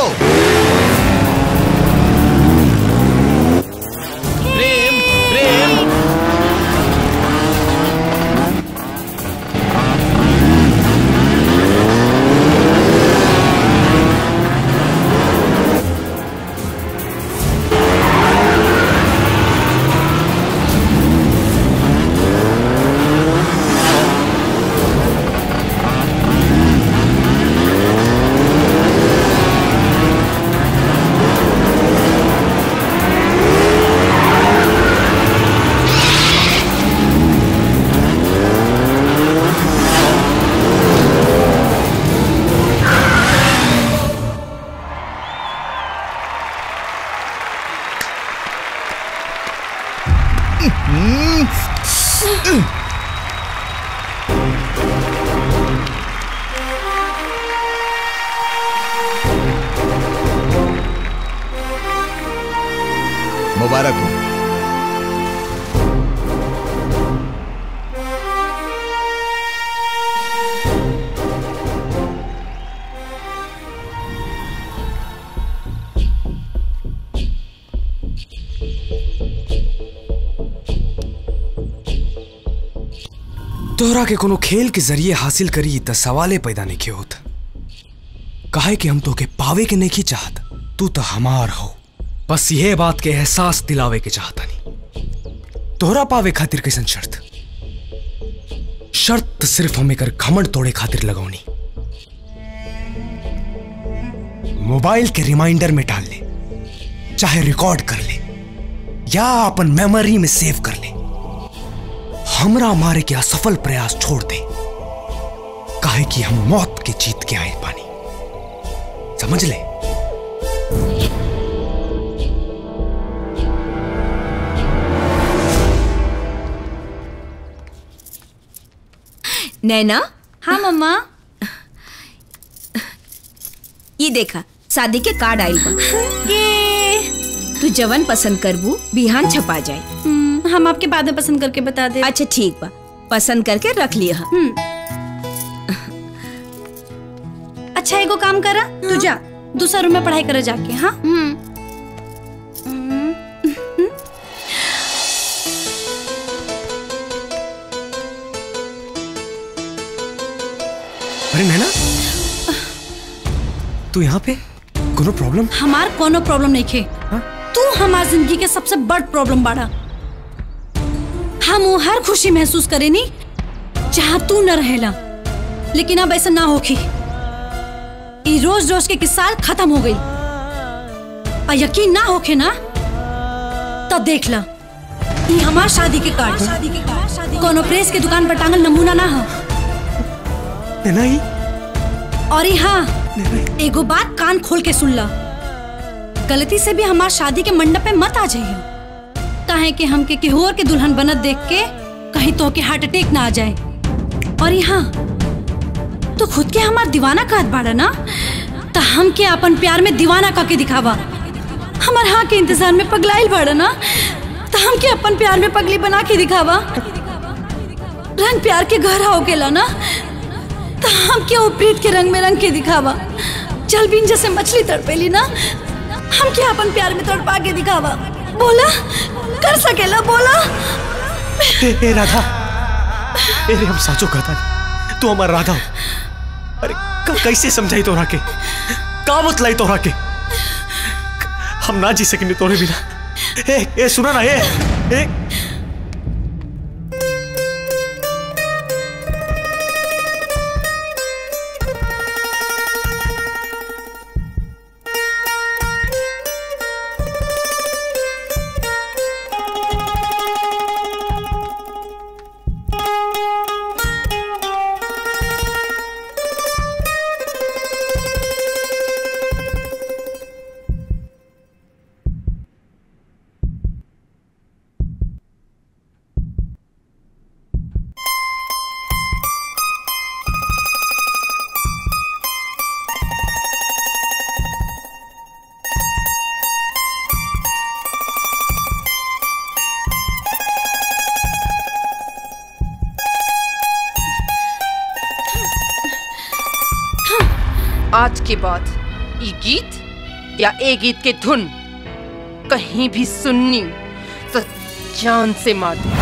प्रेम प्रेम मुबारक हो तोहरा के कोनो खेल के जरिए हासिल करी त सवाले पैदा नहीं के होत काहे कि हम तोके पावे के नहीं चाहत तू तो हमार हो बस यह बात के एहसास दिलावे के चाहता नहीं तोहरा पावे खातिर कैसन शर्त शर्त सिर्फ हम एकर घमंड तोड़े खातिर लगौनी मोबाइल के रिमाइंडर में डाल ले चाहे रिकॉर्ड कर ले या अपन मेमोरी में सेव कर ले हमरा मारे के असफल प्रयास छोड़ दे काहे कि हम मौत के जीत के आए पानी समझ ले नैना हाँ मम्मा ये देखा शादी के कार्ड आइल बा तू जवन पसंद करबू बिहान छपा जाए हम्म, हम आपके बाद में पसंद करके बता दे अच्छा ठीक बा पसंद करके रख लिया अच्छा एगो काम करा तू जा दूसरा रूम में पढ़ाई करे जाके हाँ अरे नैना तू यहाँ पे कोनो प्रॉब्लम हमार कोनो प्रॉब्लम नहीं खे तू हमार जिंदगी के सबसे बड़ प्रॉब्लम बाड़ा हम वो हर खुशी महसूस करे नी जहाँ तू न रहेला लेकिन अब ऐसा ना होखी ई रोज रोज के किस्सा खत्म हो गई और यकीन ना होखे ना तब देख ला ई हमार शादी के कार्ड कोनो प्रेस के दुकान पर टांगल नमूना ना हो नैना ही और ई हाँ एगो बात कान खोल के सुन ला गलती से भी हमार शादी के मंडप पे मत आ जाइए काहे कि हमके केहू और के दुल्हन बनत देख के कहीं तो के हार्ट अटैक ना आ जाए और यहाँ तो खुद के हमार दीवाना कहत बाड़ा ना तो हम के अपन प्यार में दीवाना कह के दिखावा हमार हाँ के इंतजार में पगलाइल बाड़ा ना तो हम के अपन प्यार में पगली बना के दिखावा रंग प्यार के गहरा हो गेला ना तो हम क्या वो प्रीत के रंग में रंग के दिखावा चल बीन जैसे मछली तड़पेली ना हम क्या अपन प्यार में तड़पा के दिखावा बोला कर सकेला बोला ए, ए राधा ए रे हम साचो कहता नहीं तू हमार राधा हो अरे क- कैसे समझाई तोरा के का बतलाई तोरा के हम ना जी सकेंगे तोरे बिना ए ए सुना ना ए ए आज के बाद ये गीत या ए गीत के धुन कहीं भी सुननी तो जान से मार दे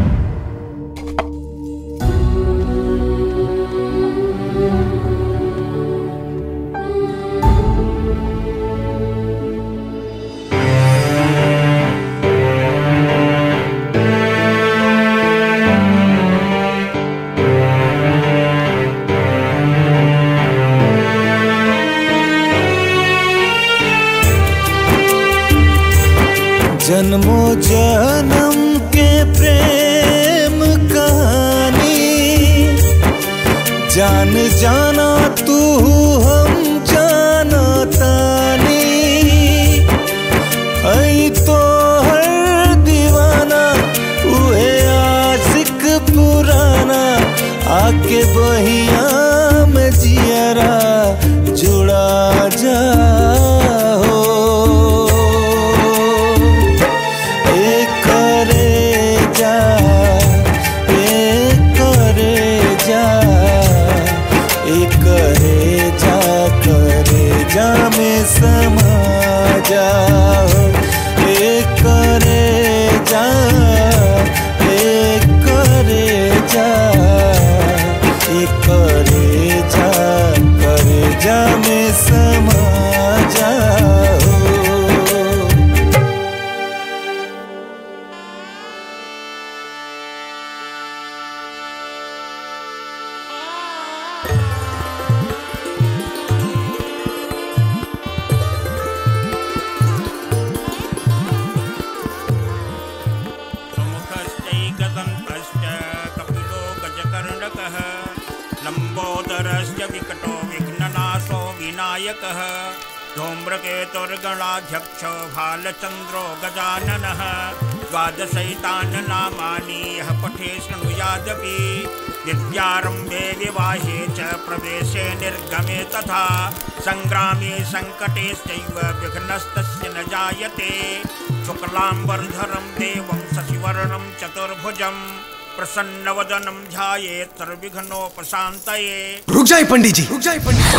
जन्मों जन्म के प्रेम कहानी जान जाना तू हम जाना तानी ऐ तो हर दीवाना उहे आशिक पुराना आके बहिया में जियरा जुड़ा जा हो एक करे जा एक करे जा एक करे जा करे जा में समा जाओ एक करे जा एक करे जा एक करे जा करे जा में समा जाओ सुमुखश्चैकदन्तश्च कपिलो गजकर्णकः लम्बोदरश्च विकटो विघ्ननाशो विनायकः धूम्रकेतुर्गणाध्यक्ष भालचन्द्रो गजाननः द्वादशैतान्नामानि यः पठे शृणुयादपि विद्यारम्भे विवाहे च प्रवेशे निर्गमे तथा सङ्ग्रामे सङ्कटेश्चैव विघ्नस्तस्य न जायते शुक्लाम्बरधरं देवं शशिवर्णं चतुर्भुजं प्रसन्नवदनं ध्यायेत् सर्वविघ्नोपशान्तये रुक जाए पंडित जी रुक जाए पंडित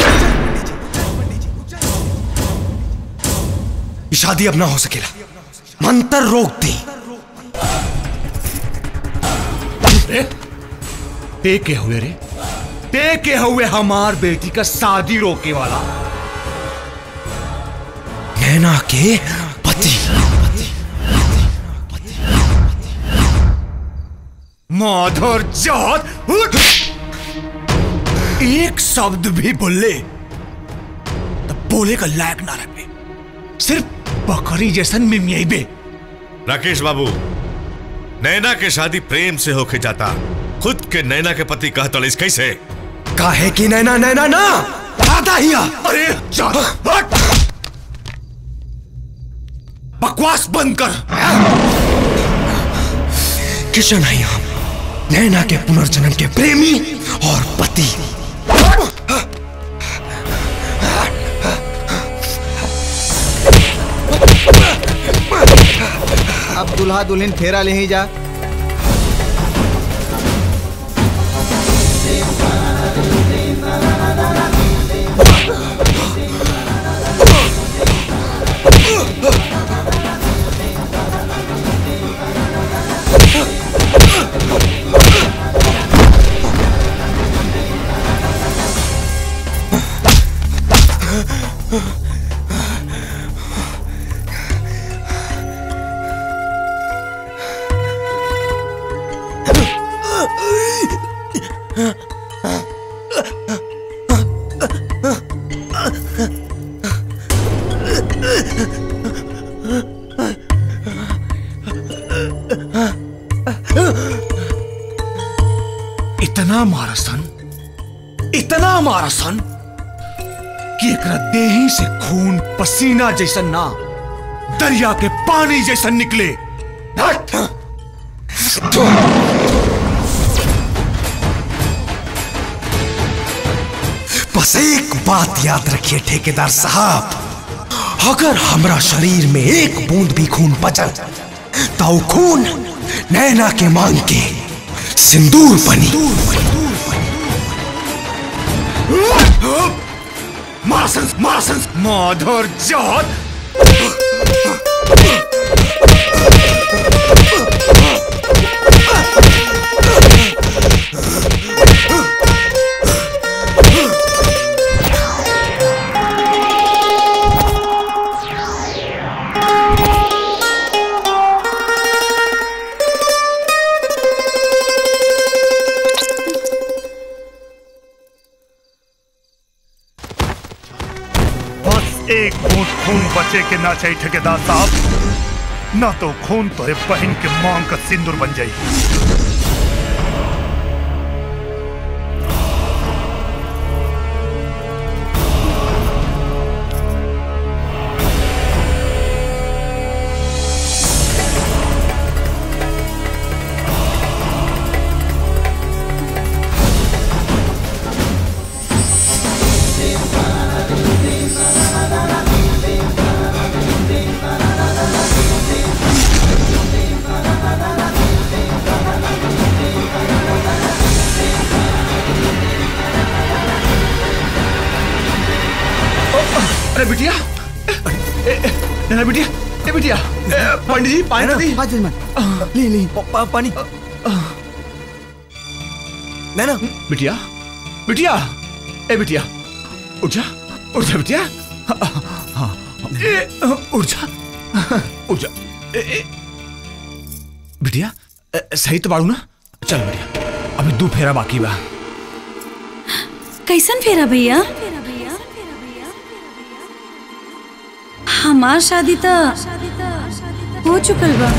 ये शादी अब ना हो सकेला मंत्र रोक दी रे ते के हुए रे ते के हुए हमार बेटी का शादी रोके वाला नैना के पति माधर जात उठ! एक शब्द भी बोले तो बोले का लायक ना रहे सिर्फ बकरी जैसन मिमियाई बे राकेश बाबू नैना के शादी प्रेम से होके जाता खुद के नैना के पति कहता इस कैसे काहे की नैना नैना ना दादा हिया अरे जा हट! बकवास बंद कर किशन है हम नैना के पुनर्जन्म के प्रेमी और पति अब दुल्हा दुल्हन फेरा ले ही जा इतना मारा सन इतना मारा सन कि एकरा देही से खून पसीना जैसन ना दरिया के पानी जैसन निकले हट! बस एक बात याद रखिए ठेकेदार साहब अगर हमरा शरीर में एक बूंद भी खून बचल तो वो खून नैना के मांग के सिंदूर बनी मारसंस मारसंस माधर जात बस एक बूंद खून बचे के ना चाहिए ठेकेदार साहब ना तो खून तोरे बहन के मांग का सिंदूर बन जाई अरे बिटिया ए, ए, नैना बिटिया ए बिटिया ए, पंडित जी पानी दी ले ले पा, पानी नैना बिटिया बिटिया ए बिटिया उठ जा उठ जा बिटिया हाँ ए, उठ जा उठ जा ए, ए, बिटिया ए, सही तो बाड़ू ना चल बिटिया अभी दो फेरा बाकी बा कैसन फेरा भैया हमार शादी तो हो चुकल बा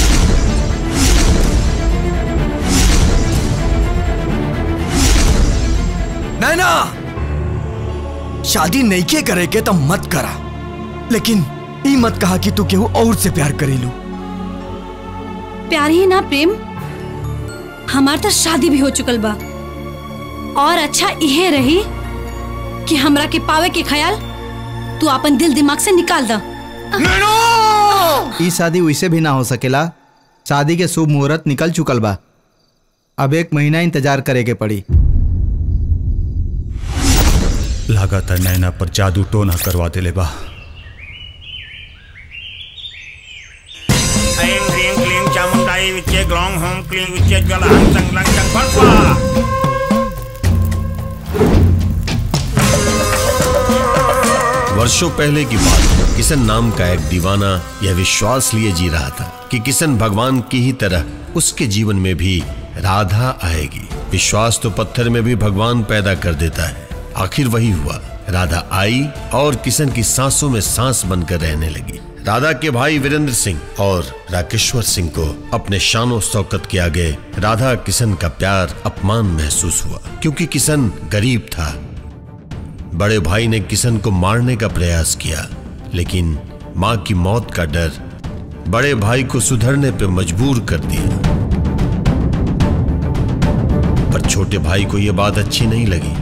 नैना शादी नहीं के करे के तो मत करा लेकिन ई मत कहा कि तू केहू और से प्यार करेलू प्यार ही ना प्रेम हमार तो शादी भी हो चुकल बा और अच्छा इहे रही कि हमरा के पावे के ख्याल तू अपन दिल दिमाग से निकाल दा ई शादी वैसे भी ना हो सकेला शादी के शुभ मुहूर्त निकल चुकल बा अब एक महीना इंतजार करे के पड़ी लगातार नैना पर जादू टोना करवा देले बा ऐं ह्रीं क्लीं चामुण्डायै विच्चे ग्लौं हूं क्लीं विच्चे ज्वलहं संग्लं चं फट्वा वर्षों पहले की बात है किशन नाम का एक दीवाना यह विश्वास लिए जी रहा था कि किशन भगवान की ही तरह उसके जीवन में भी राधा आएगी विश्वास तो पत्थर में भी भगवान पैदा कर देता है आखिर वही हुआ राधा आई और किशन की सांसों में सांस बनकर रहने लगी राधा के भाई वीरेंद्र सिंह और राकेश्वर सिंह को अपने शानो शौकत के आगे राधा किशन का प्यार अपमान महसूस हुआ क्योंकि किशन गरीब था बड़े भाई ने किशन को मारने का प्रयास किया लेकिन मां की मौत का डर बड़े भाई को सुधरने पर मजबूर कर दिया पर छोटे भाई को यह बात अच्छी नहीं लगी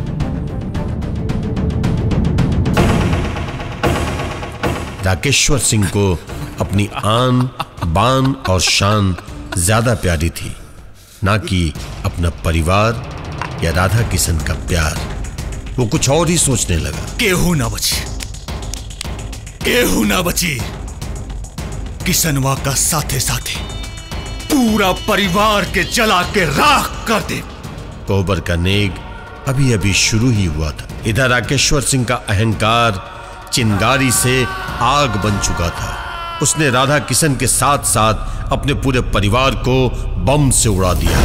राकेश्वर सिंह को अपनी आन बान और शान ज्यादा प्यारी थी ना कि अपना परिवार या राधा किशन का प्यार वो कुछ और ही सोचने लगा केहू ना बची केहू ना बची किसनवा का साथे साथे पूरा परिवार के जला के राख कर दे कोबर का नेग अभी अभी शुरू ही हुआ था इधर राकेश्वर सिंह का अहंकार चिंगारी से आग बन चुका था उसने राधा किशन के साथ साथ अपने पूरे परिवार को बम से उड़ा दिया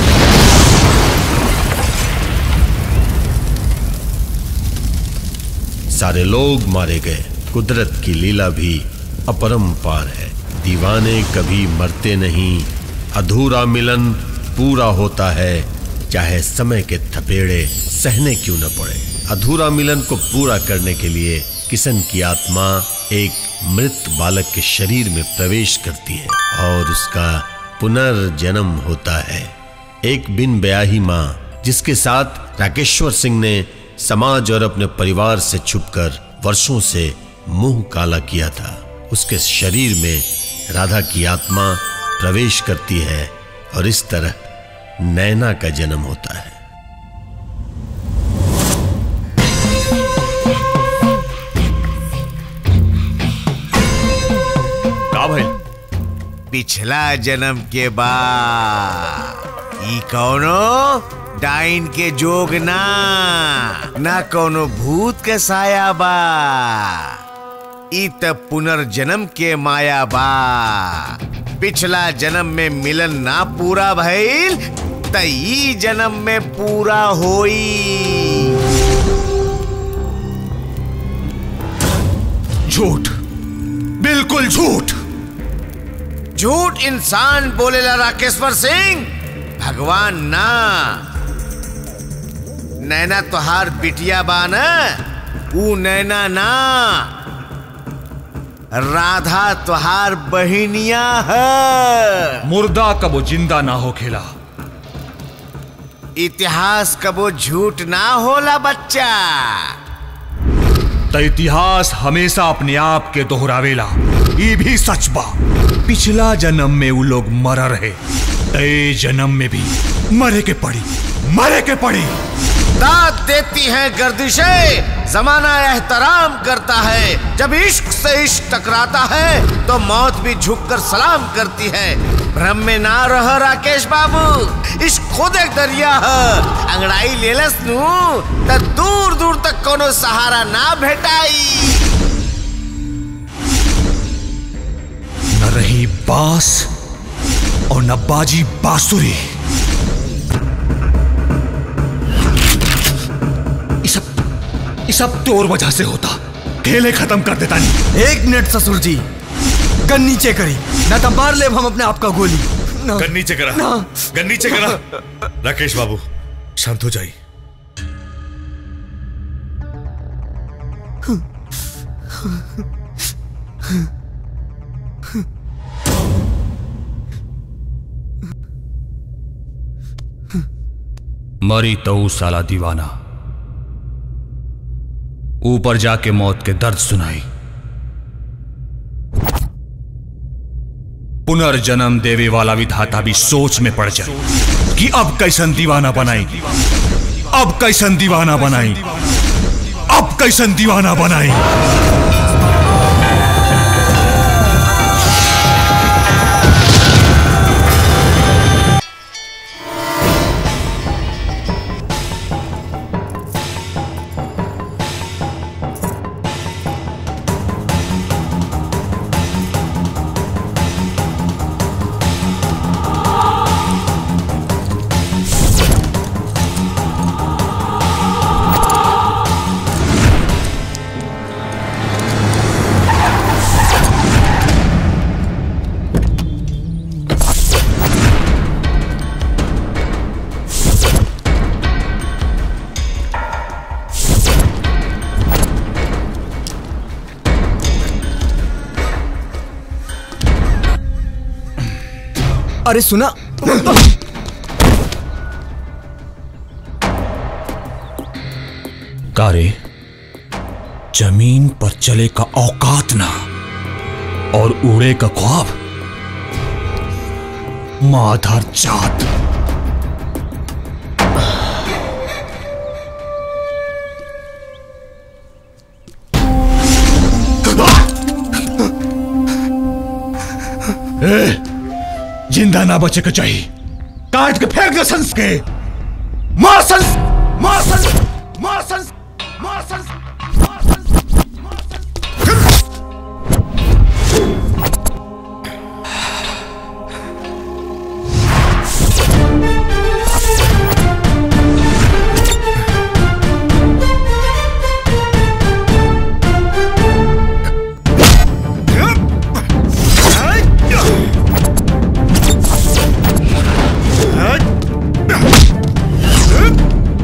सारे लोग मारे गए कुदरत की लीला भी अपरंपार है दीवाने कभी मरते नहीं अधूरा मिलन पूरा होता है चाहे समय के थपेड़े सहने क्यों न पड़े अधूरा मिलन को पूरा करने के लिए किशन की आत्मा एक मृत बालक के शरीर में प्रवेश करती है और उसका पुनर्जन्म होता है एक बिन ब्याही माँ जिसके साथ राकेश्वर सिंह ने समाज और अपने परिवार से छुपकर वर्षों से मुंह काला किया था उसके शरीर में राधा की आत्मा प्रवेश करती है और इस तरह नैना का जन्म होता है का भाई पिछला जन्म के बाद ई कौनो डाइन के जोग ना ना कौनो भूत के साया बा ई त पुनर्जन्म के माया बा पिछला जन्म में मिलन ना पूरा भइल त ई जन्म में पूरा होई झूठ बिल्कुल झूठ झूठ इंसान बोलेला राकेश्वर सिंह भगवान ना नैना तोहार बिटिया बा न ऊ नैना ना राधा तोहार बहिनिया है मुर्दा कबो जिंदा ना हो खेला इतिहास कबो झूठ ना होला बच्चा त इतिहास हमेशा अपने आप के दोहरावेला ये भी सच बा पिछला जन्म में वो लोग मरा रहे तय जन्म में भी मरे के पड़ी मरे के पड़ी दाद देती हैं गर्दिशें जमाना एहतराम करता है जब इश्क से इश्क टकराता है तो मौत भी झुककर सलाम करती है भ्रम में ना रह राकेश बाबू इश्क खुद एक दरिया है अंगड़ाई लेलस नू त दूर दूर तक कोनो सहारा ना भेटाई न रही बांस और न बाजी बांसुरी ये सब ये सब तोर वजह से होता खेले खत्म कर देता नहीं एक मिनट ससुर जी गन नीचे करी ना तो मार ले हम अपने आप का गोली ना। गन नीचे करा ना। गन नीचे करा राकेश बाबू शांत हो जाइए मरी तो ऊ साला दीवाना ऊपर जाके मौत के दर्द सुनाई पुनर्जन्म देवे वाला विधाता भी सोच में पड़ जाए कि अब कैसन दीवाना बनाएगी अब कैसन दीवाना बनाई अब कैसन दीवाना बनाई अरे सुना कारे जमीन पर चले का औकात ना और उड़े का ख्वाब माधर जात ए, जिंदा ना बचे के चाहिए काट के फेंक दे संस के मार संस मार संस मार संस मार संस Hey!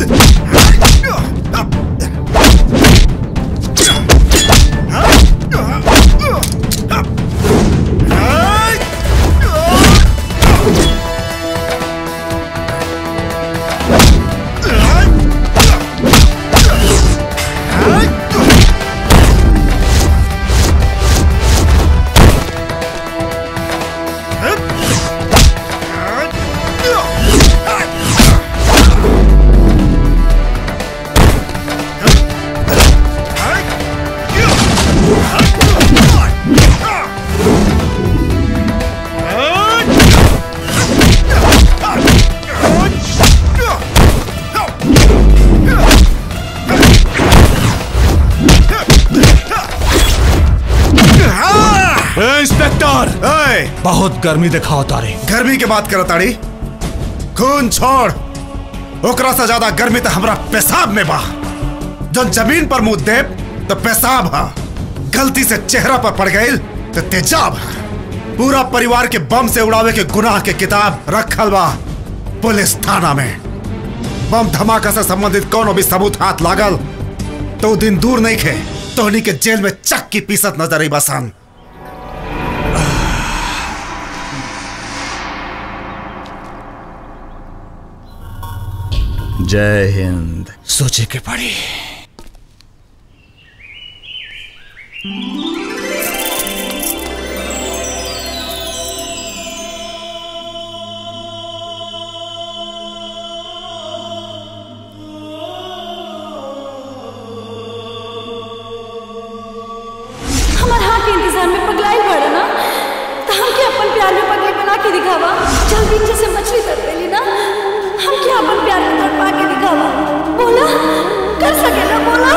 ए, इंस्पेक्टर बहुत गर्मी दिखाओ तारे गर्मी के बात करो ताड़ी खून छोड़ ओकरा से ज्यादा गर्मी तो हमरा पेशाब में बा जब जमीन पर मुंह दे तो पेशाब हा गलती से चेहरा पर पड़ गई तो तेजाब हा पूरा परिवार के बम से उड़ावे के गुनाह के किताब रखल बा पुलिस थाना में बम धमाका से संबंधित कोनो भी सबूत हाथ लागल तो उ दिन दूर नहीं खे तोहनी के जेल में चक्की पीसत नजर आई बसन जय हिंद सोचे के पड़ी हमार हाथ के इंतजार में पगलाइल पड़ा ना तो हम क्या अपन प्यार में पगले बना के दिखावा चल बीच से मछली तर पेली ना हम क्या अपन प्यार में तड़पा के दिखावा बोला कर सके ना बोला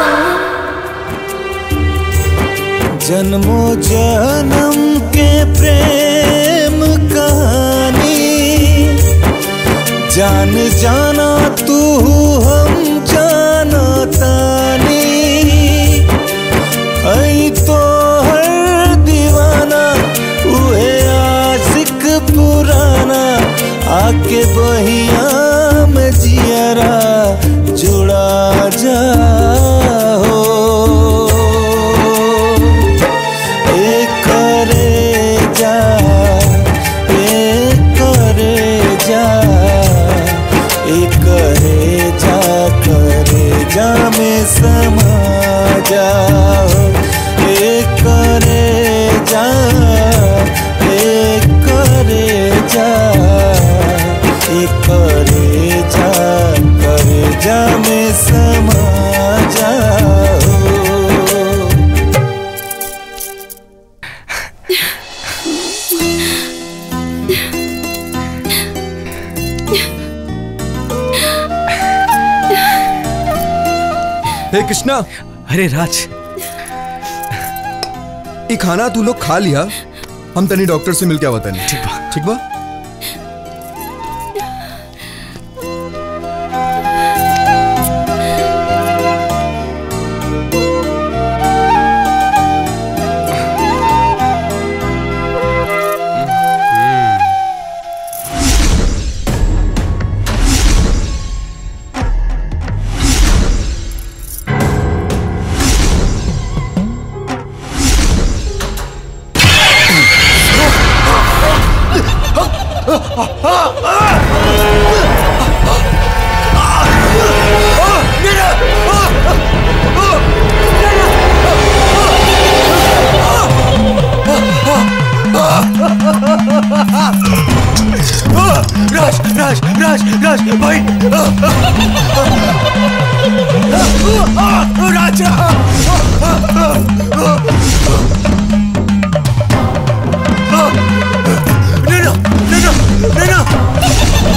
जन्मों जन्म के प्रेम कहानी जान जाना तू हम जाना तानी ऐ तो हर दीवाना हुए आशिक पुराना आके बहिया में जियरा जुड़ा जाओ ए करे जा ए करे जा ए करे जा करे जा में समा जाओ ए करे जा ए करे जा ए करे जा करे जा में समा जाओ हे कृष्णा अरे राज ये खाना तू लोग खा लिया हम तनी डॉक्टर से मिलके आवता नहीं ठीक बा ठीक बा राज राज राज राज भाई राज नैना नैना नैना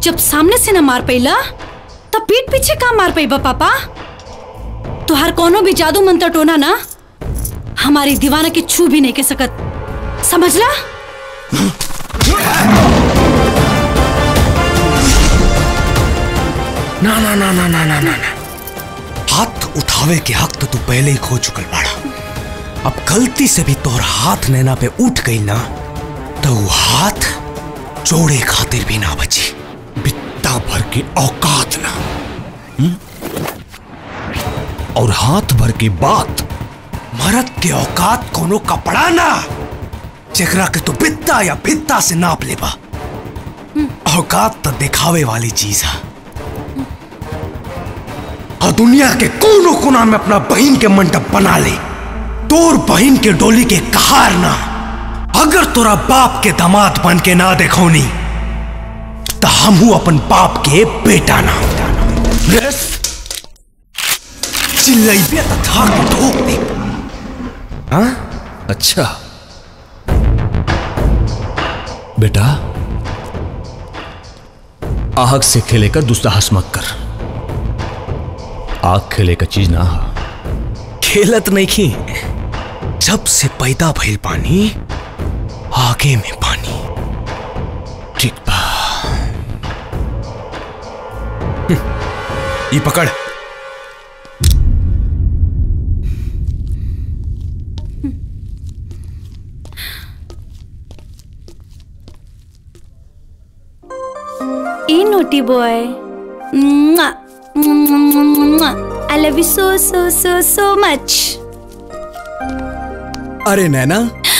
जब सामने से ना मार पैला तब पीठ पीछे का मार पैबा पापा तुहार कोनो भी जादू मंत्र टोना ना हमारी दीवाना के छू भी नहीं के सकत समझला ना ना ना ना ना ना ना ना। हाथ उठावे के हक तो तू पहले ही खो चुकल बाड़ा अब गलती से भी तोहर हाथ नैना पे उठ गई ना तो वो हाथ जोड़े खातिर भी ना बची बित्ता भर के औकात ना हम्म? और हाथ भर की बात मरद के औकात कोनो कपड़ा ना जेकरा के तू बित्ता या भित्ता से नाप लेबा औकात तो दिखावे वाली चीज है और दुनिया के कोनो कोना में अपना बहन के मंडप बना ले तोर बहन के डोली के कहार ना अगर तोरा बाप के दामाद बन के ना देखौनी तो हमहू अपन बाप के बेटा ना बस चिल्लाइबे तो था के ठोक दे हाँ अच्छा बेटा आहक से खेले का दुस्साहस मत कर आग खेले का चीज ना हा खेलत नहीं खी जब से पैदा भइल पानी आगे में पानी ठीक बा ये पकड़ ए naughty boy I love you so so so so much अरे नैना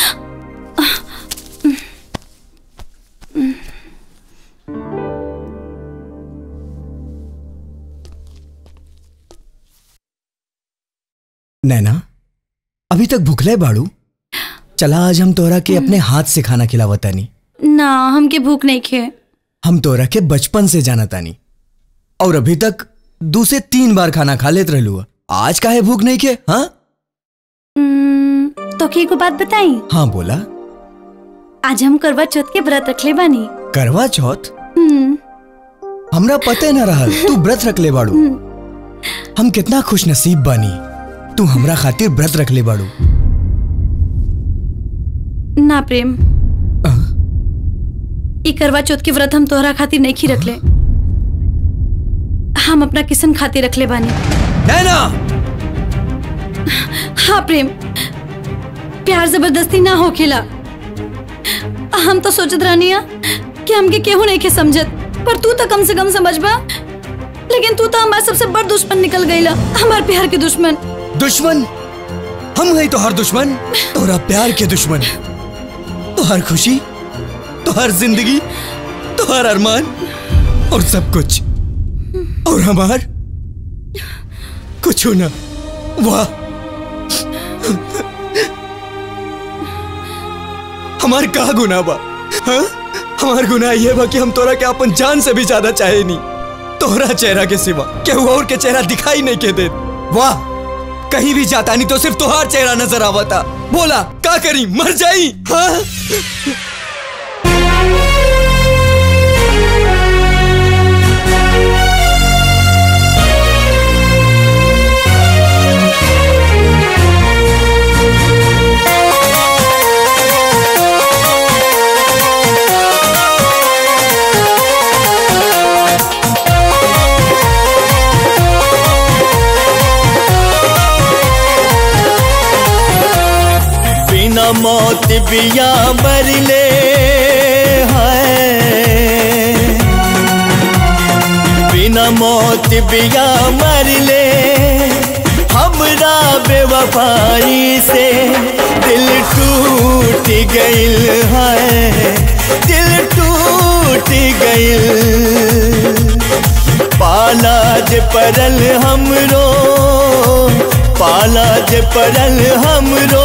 नैना अभी तक भूखले बाड़ू चला आज हम तोरा के अपने हाथ से खाना खिलावतानी ना हमके भूख नहीं खे हम तोरा के बचपन से जाना तानी और अभी तक दो से तीन बार खाना खा लेत रहलू आज काहे भूख नहीं के हाँ तो के को बात बताई हाँ बोला आज हम करवा चौथ के व्रत रखले बानी करवा चौथ हम्म, हमरा पते न रहल तू व्रत रख ले बाड़ू हम कितना खुश नसीब बानी तू हमरा खातिर व्रत रख ले बाड़ू ना प्रेम ई करवा चौथ के व्रत हम तोहरा खातिर नहीं खी रखले हम अपना किसन खातिर रखले बानी नैना हाँ प्रेम प्यार जबरदस्ती ना हो खेला हम तो सोचत रहनिया कि हमके केहू नहीं के समझत पर तू तो कम से कम समझ बा लेकिन तू तो हमारे सबसे बड़ दुश्मन निकल गईला हमारे प्यार के दुश्मन दुश्मन हम है तो हर दुश्मन तोरा प्यार के दुश्मन तो हर खुशी तो हर जिंदगी तो हर अरमान और सब कुछ और हमार कुछ ना वाह हमार का गुनाह बा हाँ? हमार गुनाह ये बा कि हम तोरा के अपन जान से भी ज्यादा चाहे नहीं तोरा चेहरा के सिवा केहू और के चेहरा दिखाई नहीं के दे वाह कहीं भी जाता नहीं तो सिर्फ तोहार चेहरा नजर आवता बोला का करी मर जाई हाँ? बिना मौत बिया मरले हैं बिना मौत बिया मरले हमरा बेवफाई से दिल टूट गइल है दिल टूट गइल पाला जे परल हमरो पाला जे परल हमरो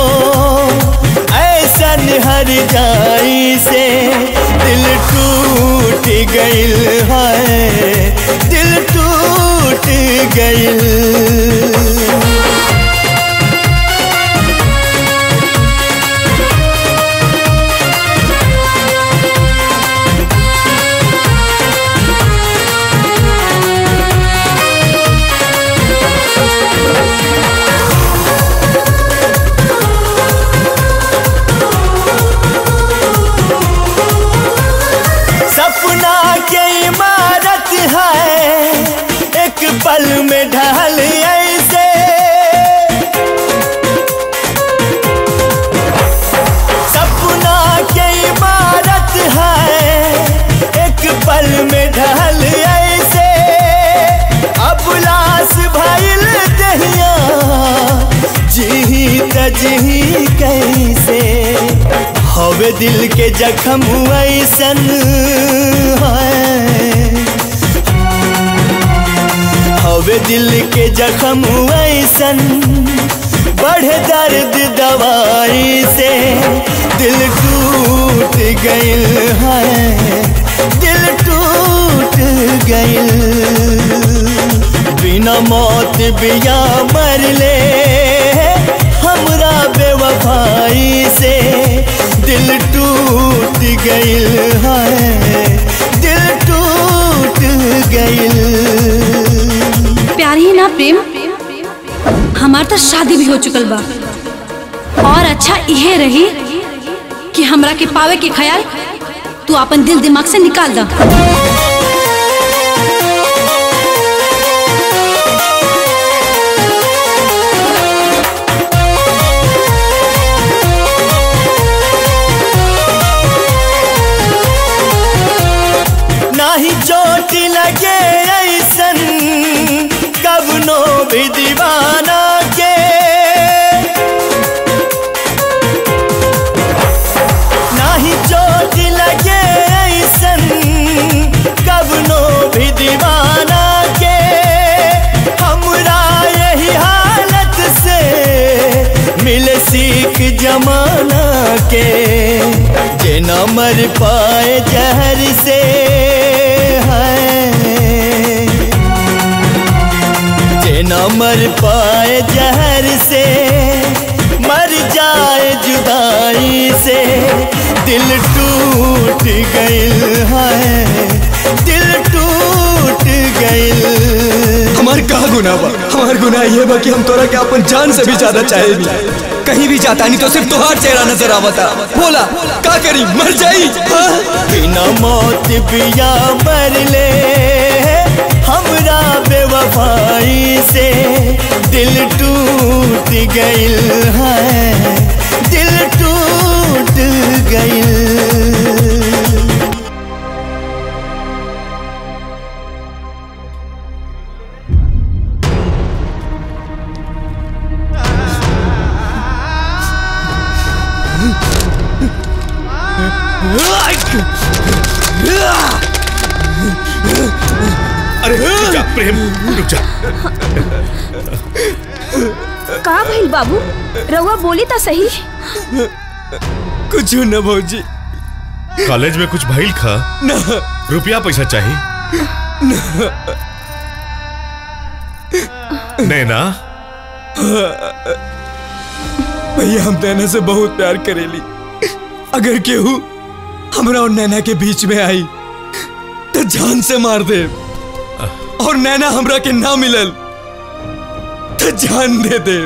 ऐसन हर जाई से दिल टूट गइल है दिल टूट गइल अजही कैसे हवे दिल के जखम ऐसन है हवे दिल के जखम ऐसन बढ़े दर्द दवाई से दिल टूट गइल है दिल टूट गइल बिना मौत बिया मर ले हमरा बेवफाई से दिल टूट गइल है दिल टूट गइल प्यार ही ना प्रेम हमार तो शादी भी हो चुकल बा और अच्छा इहे रही कि हमरा के पावे के ख्याल तू अपन दिल दिमाग से निकाल दा नाही चोट लगे ऐसन कवनो भी दीवाना के नाही चोट लगे ऐसन कवनो भी दीवाना के हमरा यही हालत से मिले सीख जमाना के जे न मर पाए जहर से है जे न मर पाए जहर से मर जाए जुदाई से दिल टूट गइल है दिल टूट गइल हमार का गुनाह बा हमार गुनाह ये बा कि हम तोरा के अपन जान से भी ज्यादा चाहे भी कहीं भी जाता नहीं तो सिर्फ तुहार चेहरा नजर आवता बोला का करी मर जाई हाँ? बिना मौत बिया मर ले हमरा बेवफाई से दिल टूट गइल है दिल टूट गइल अरे रुक जा प्रेम रुक जा का भइल बाबू रउआ बोली तो सही कुछ न भौजी कॉलेज में कुछ भइल खा न रुपया पैसा चाहिए नैना भैया हम नैना से बहुत प्यार करेली अगर केहू हमरा और नैना के बीच में आई तो जान से मार दे और नैना हमरा के ना मिलल तो जान दे दे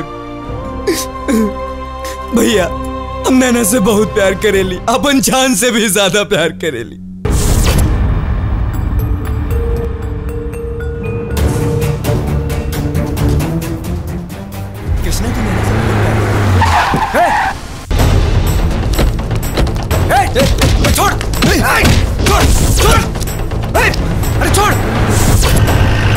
भैया हम नैना से बहुत प्यार करेली अपन जान से भी ज्यादा प्यार करेली कृष्णा की नैना से छोड़ छोड़ छोड़ अरे छोड़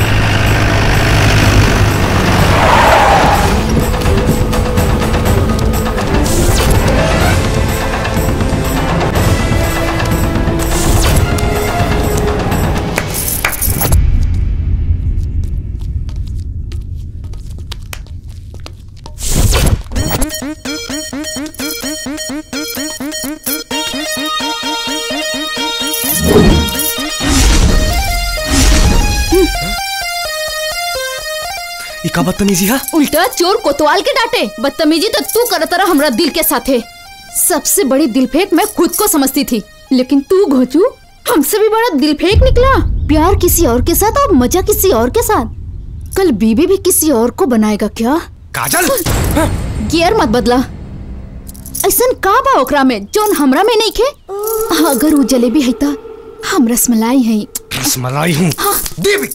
ई का बदतमीजी है उल्टा चोर कोतवाल के डांटे बदतमीजी तो तू करत रहा हमरा दिल के साथे सबसे बड़ी दिल फेंक मैं खुद को समझती थी लेकिन तू घोचू हमसे भी बड़ा दिल फेंक निकला प्यार किसी और के साथ और मजा किसी और के साथ कल बीबी भी किसी और को बनाएगा क्या काजल गियर मत बदला ऐसन का बा ओकरा में जोन हमरा में नहीं खे अगर वो जलेबी है ता हम रसमलाई है रसमलाई हूँ देवी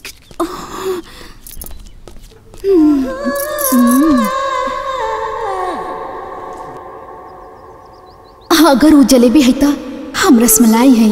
अगर वो जलेबी है ता हम रसमलाई है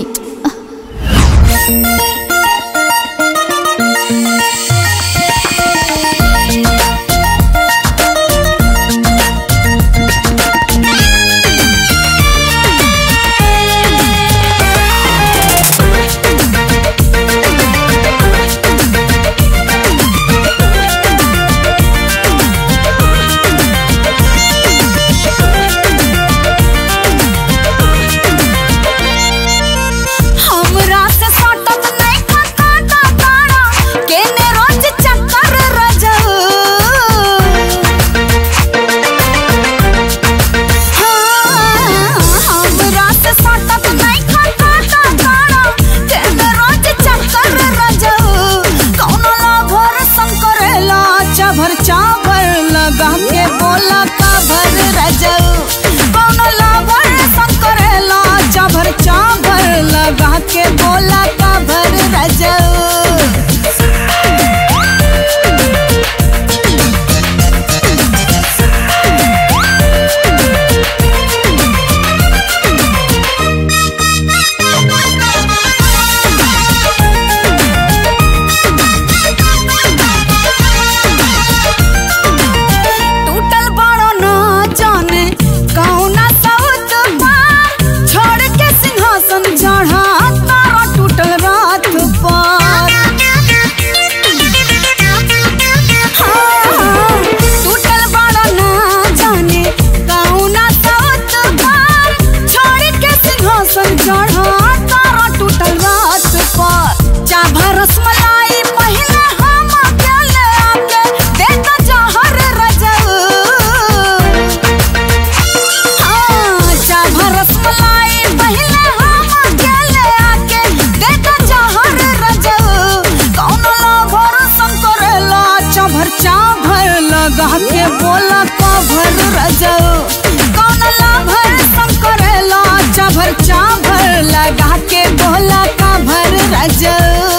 लगा के बोला कभर रजऊ कौन लाभर संकरेला चाभर चाभर लगा के बोला कभर रजऊ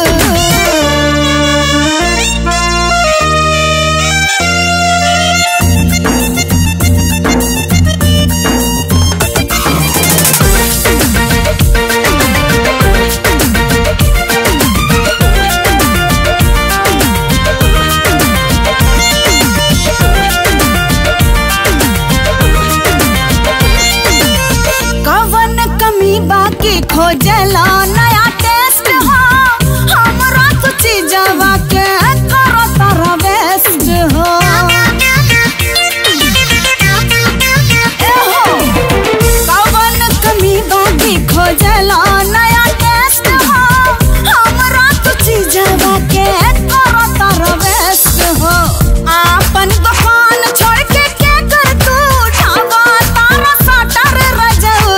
कवन कमी बाकी खोजला नया टेस्ट हो हमरा तो चीजवा के करो तारा बेस्ट हो ए हो कवन कमी बाकी खोजला नया टेस्ट हो हमरा तो चीजवा के करो तारा बेस्ट हो आपन दुकान छोड़ के के कर तू ढाबा तारा साटर रजऊ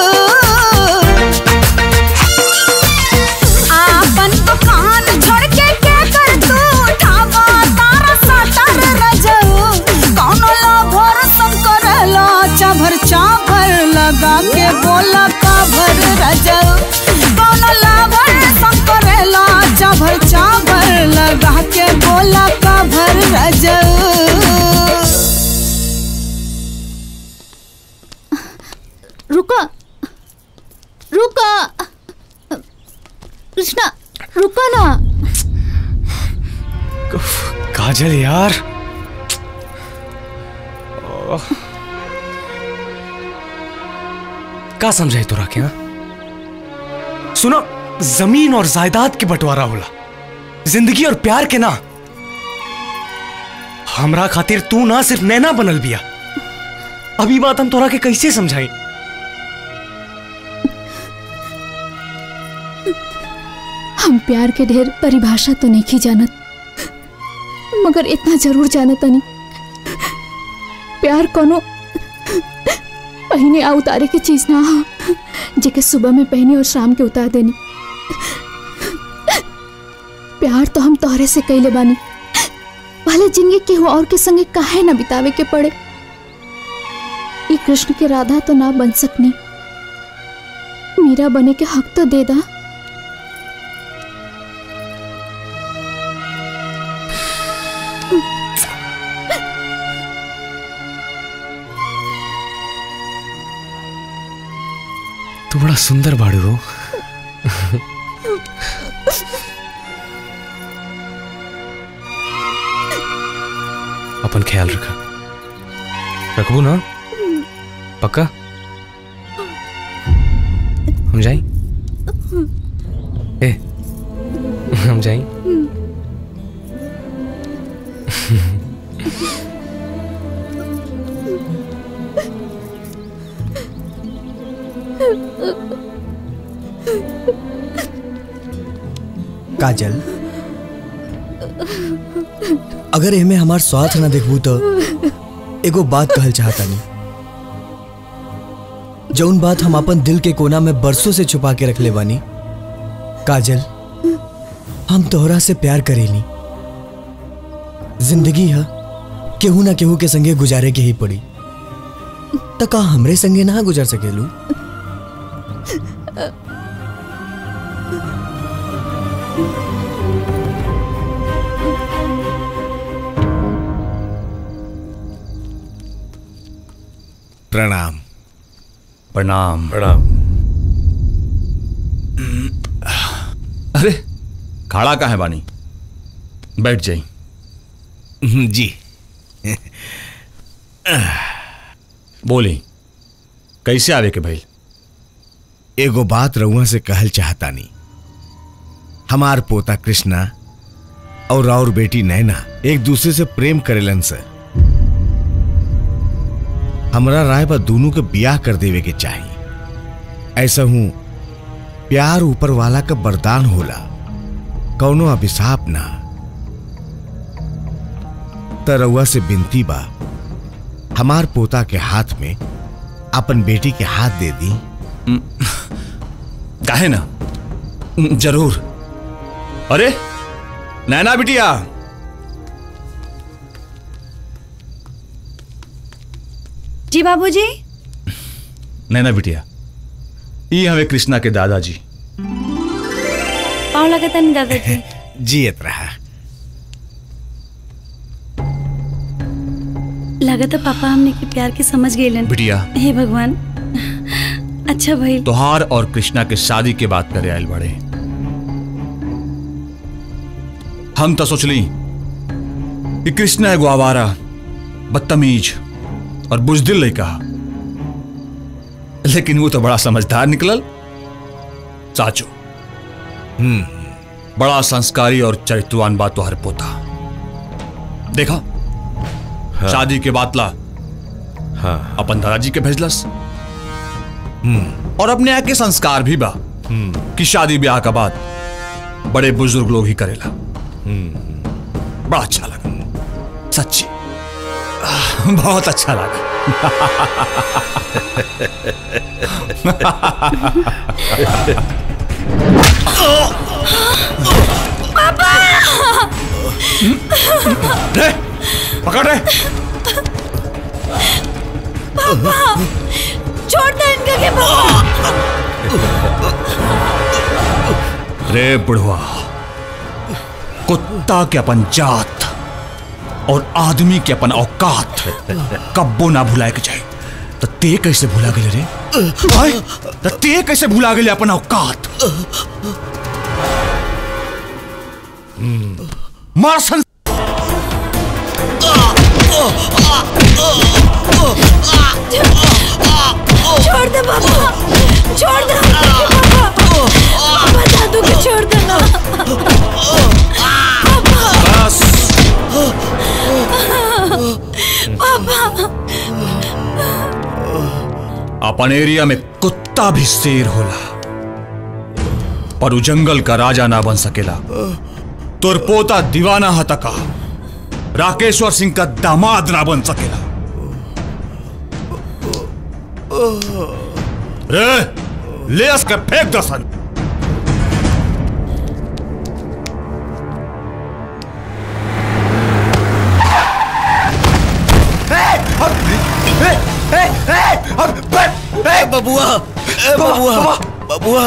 आपन दुकान छोड़ के के कर तू ढाबा तारा साटर रजऊ कौनो लाभर सब करला चाभर चाभर लगा के बोला काभर रजऊ कौनो लाभर सब करला चाभर चाभर लगा के बोला काभर रजऊ रुका रुका कृष्णा रुका ना काजल यार ओह। का समझाई तोरा के हाँ? सुनो जमीन और जायदाद के बंटवारा होला जिंदगी और प्यार के ना हमरा खातिर तू ना सिर्फ नैना बनल बिया अभी बात हम तोरा के कैसे समझाई हम प्यार के ढेर परिभाषा तो नहीं की जानत मगर इतना जरूर जानत नहीं प्यार कोनो पहने आ उतारे के चीज ना हा जेके सुबह में पहनी और शाम के उतार देनी प्यार तो हम तोहरे से कैले बानी भले जिंदगी केहू और के संगे काहे ना बितावे के पड़े ई कृष्ण के राधा तो ना बन सकनी मीरा बने के हक तो दे दा तू बड़ा सुंदर बाड़ू हो अपन ख्याल रखा रखबू ना पक्का हम जाई ए हम जाई काजल अगर एमे हमार स्वार्थ ना देखबू तो एगो बात कहल चाहता नहीं जौन बात हम अपन दिल के कोना में बरसों से छुपा के रख ले बानी काजल हम तोहरा से प्यार करेली जिंदगी है केहू ना केहू के संगे गुजारे के ही पड़ी त का हमरे संगे ना गुजर सकेलू प्रणाम प्रणाम प्रणाम अरे खाड़ा का है बानी बैठ जाई जी बोली कैसे आवे के भाई एगो बात रउआ से कहल चाहता नहीं हमार पोता कृष्णा और और बेटी नैना एक दूसरे से प्रेम करेलन से हमरा राय बा दोनों के बियाह कर देवे के चाहिए ऐसा हूं प्यार ऊपर वाला का वरदान होला कौनो अभिशाप ना त रउआ से बिनती बा हमार पोता के हाथ में अपन बेटी के हाथ दे दी काहे ना जरूर अरे नैना बिटिया जी बाबूजी नैना बिटिया ये हमें कृष्णा के दादाजी पाँव लगता नहीं दादाजी जियत रहा लगा था पापा हमने के प्यार के समझ गए बिटिया हे भगवान अच्छा भाई तोहार और कृष्णा के शादी के बात करे आयल बड़े हम तो सोचली कि कृष्णा एगो आवारा बदतमीज और बुजदिल लड़का लेकिन वो तो बड़ा समझदार निकलल साचो हम्म बड़ा संस्कारी और चरित्रवान बात तो हर पोता देखा हाँ। शादी के बाद ला हाँ अपन दादाजी के भेजलस और अपने यहाँ के संस्कार भी बा कि शादी ब्याह का बाद बड़े बुजुर्ग लोग ही करेला बड़ा अच्छा लगा सच्ची आह, बहुत अच्छा पापा रे पकड़ रे पापा छोड़ दे इनका के पापा रे बुढ़वा कुत्ता के अपन जात और आदमी के अपन औकात कब्बो ना भुलाए के चाहे तो ते कैसे भुला गए रे आय? तो ते कैसे भुला गए अपन औकात मार सन छोड़ दे पापा छोड़ दे पापा पापा दादू को छोड़ दे ना पापा अपन एरिया में कुत्ता भी शेर होला पर उ जंगल का राजा ना बन सकेला तोर पोता दीवाना हतका राकेश्वर सिंह का दामाद ना बन सकेला रे ले उसके फेंक दसन बबुआ बबुआ बबुआ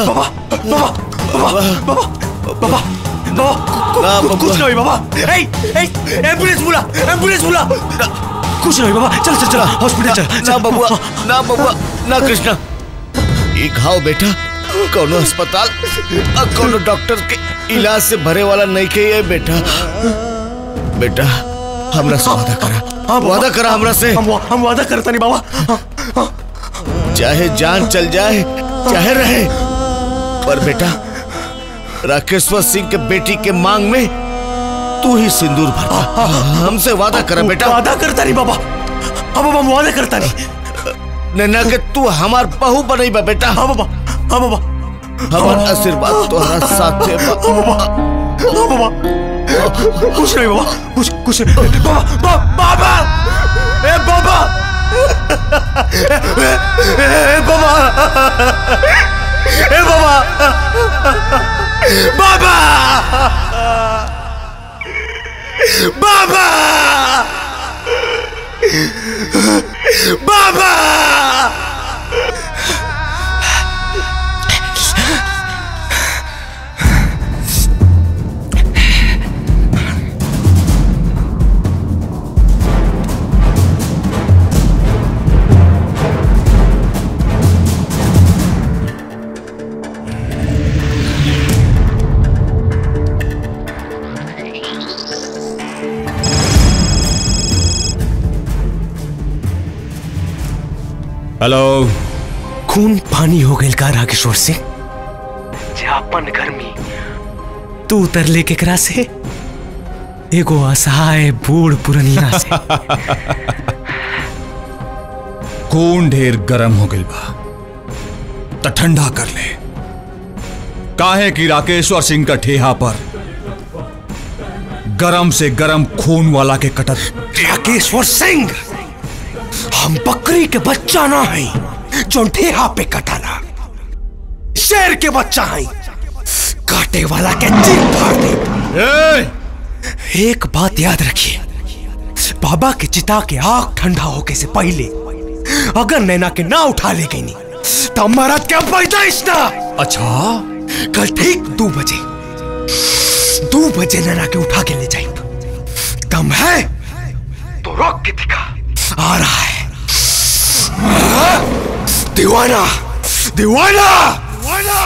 बाबा ना बबुआ कुछ नहीं बाबा ए ए एम्बुलेंस बुला एम्बुलेंस बुला कुछ नहीं बाबा चल चल चल हॉस्पिटल चल ना बबुआ ना बबुआ ना कृष्णा ये घाव बेटा कोनो अस्पताल और कोनो डॉक्टर के इलाज से भरे वाला नहीं के ये बेटा बेटा हमरा से वादा करा वादा करा हमरा से हम हम वादा करता नहीं बाबा चाहे जान चल जाए चाहे रहे पर बेटा राकेश्वर सिंह के बेटी के मांग में तू ही सिंदूर भर हमसे वादा करा बेटा वादा करता नहीं बाबा अब हम वादा करता नहीं नैना के तू हमार बहू बनई बा बेटा हाँ बाबा हाँ बाबा हमार आशीर्वाद तोहरा साथे बा बाबा हाँ बाबा कुछ नहीं बाबा कुछ कुछ नहीं बाबा बाबा बाबा ए बाबा ए, ए बाबा ए बाबा बाबा बाबा बाबा हेलो खून पानी हो गई का राकेश्वर से जापन गर्मी तू उतर ले केकरा से एगो असहाय बूढ़ पुरनिया से खून ढेर गरम हो गई बा तो ठंडा कर ले काहे कि राकेश्वर सिंह का ठेहा पर गरम से गरम खून वाला के कटत राकेश्वर सिंह हम बकरी के बच्चा ना है जो ठेहा पे कटाला शेर के बच्चा है काटे वाला के दिल फाड़ दे एक बात याद रखिए बाबा के चिता के आग ठंडा होके से पहले अगर नैना के ना उठा ले गई नहीं तो मरद के पैदाइश ना अच्छा कल ठीक दो बजे दो बजे नैना के उठा के ले जाए दम है तो रोक के दिखा आ रहा है दीवाना दीवाना दीवाना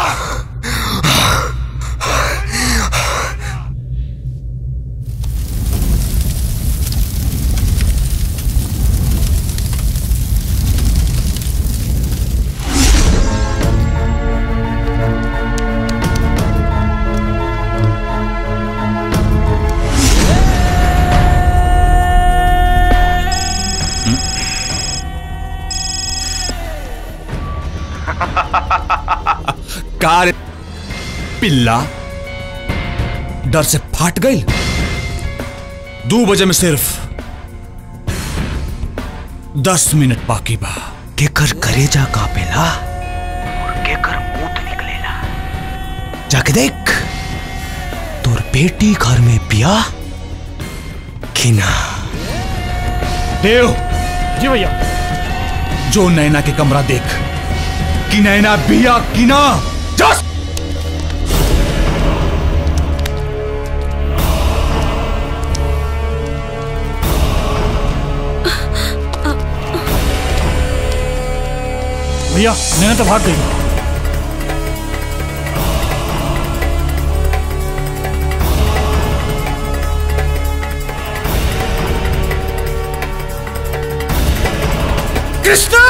कार पिल्ला डर से फाट गई दो बजे में सिर्फ दस मिनट बाकी बा केकर करेजा कापेला और केकर मूत निकलेला जाके देख तोर बेटी घर में पिया कि ना देव जी भैया जो नैना के कमरा देख कि नैना बिया कि ना जस्ट भैया नैना तो भाग गई कृष्णा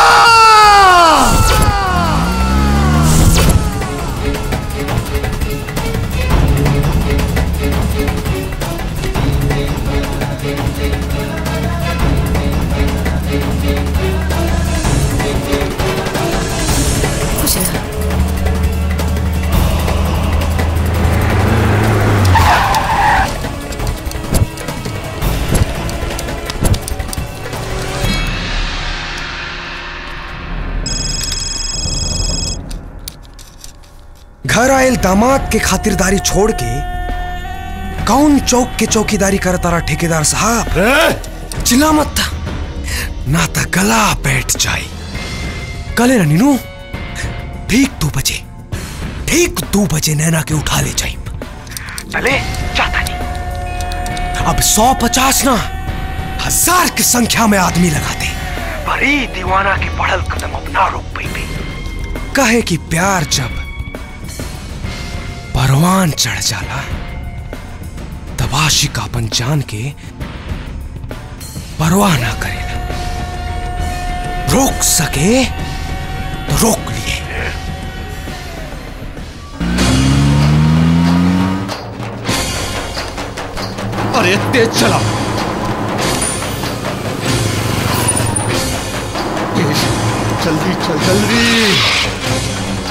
घर आयल दामाद के खातिरदारी छोड़ के कौन चौक के चौकीदारी करता रहा ठेकेदार साहब चिल्ला मत था ना तो गला बैठ जाए कले ना नीनू ठीक दो बजे ठीक दो बजे नैना के उठा ले जाए चले जाता नहीं अब सौ पचास ना हजार की संख्या में आदमी लगाते बड़ी दीवाना की पढ़ल कदम अपना रोक पे कहे कि प्यार जब परवान चढ़ जाला तब आशिक अपन जान के परवाह ना करेला रोक सके तो रोक लिए अरे तेज चला जल्दी चल जल्दी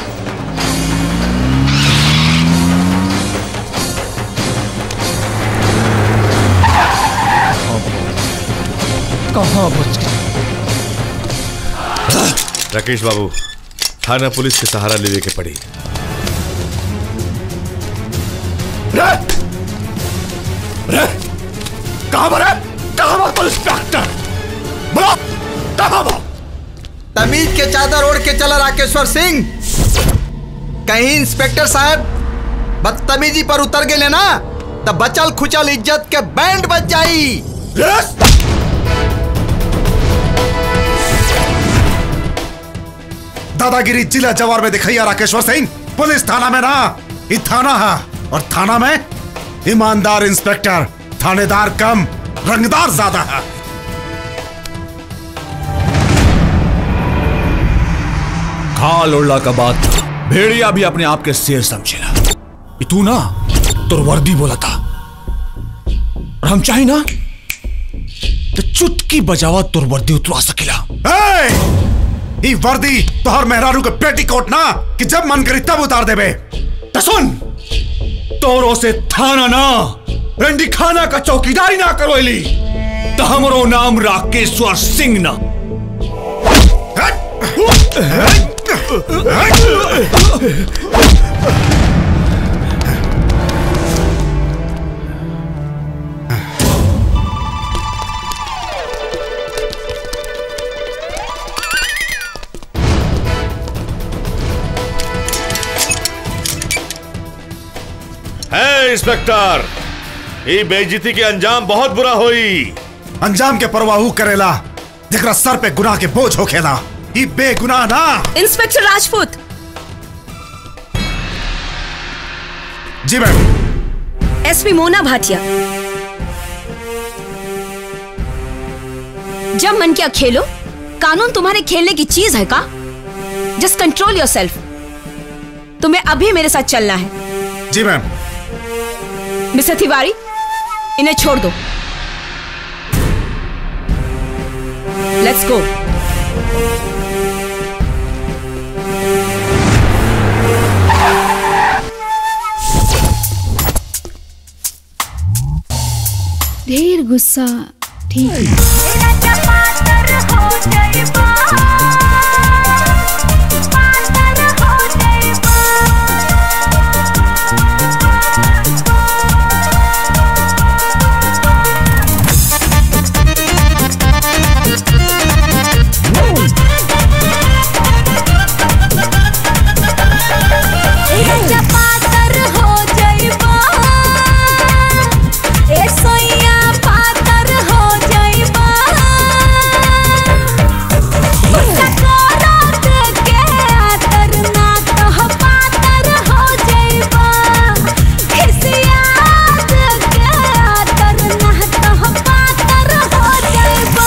कहाँ बच गए राकेश बाबू थाना पुलिस के सहारा लेवे के पड़ी कहाँ पर है कहाँ पर पुलिस इंस्पेक्टर बोलो कहाँ पर तमीज के चादर ओढ़ के चला राकेश्वर सिंह कहीं इंस्पेक्टर साहब बदतमीजी पर उतर गए ना तब बचल खुचल इज्जत के बैंड बज जाई दादागिरी जिला जवार में दिखाइया राकेश्वर सिंह पुलिस थाना में ना ये थाना है और थाना में ईमानदार इंस्पेक्टर थानेदार कम रंगदार ज्यादा है खाल उड़ला का बात भेड़िया भी अपने आप के शेर समझेला ये तू ना तुर वर्दी बोला था और हम चाहे ना तो चुटकी बजावा तुर वर्दी उतरवा सकेला ए! ई वर्दी तोहर मेहरारू के पेटीकोट ना कि जब मन करी तब उतार देबे तो सुन तोरो से थाना ना रंडी खाना का चौकीदारी ना करवैली तो हमरो नाम राकेश्वर सिंह ना ए इंस्पेक्टर ये बेइज्जती के अंजाम बहुत बुरा हुई अंजाम के परवाहू करेला जरा सर पे गुनाह के बोझ होखेला ई बेगुनाह ना इंस्पेक्टर राजपूत जी मैम एसपी मोना भाटिया जब मन किया खेलो कानून तुम्हारे खेलने की चीज है का जस्ट कंट्रोल योर सेल्फ तुम्हें अभी मेरे साथ चलना है जी मैम मिस्टर तिवारी इन्हें छोड़ दो लेट्स गो ढेर गुस्सा ठीक है पातर हो जइबा ए सोइया पातर हो जइबा गुस्सा करत के आतर ना तो पातर हो जइबा खिसियात के आतर ना तो पातर हो जइबा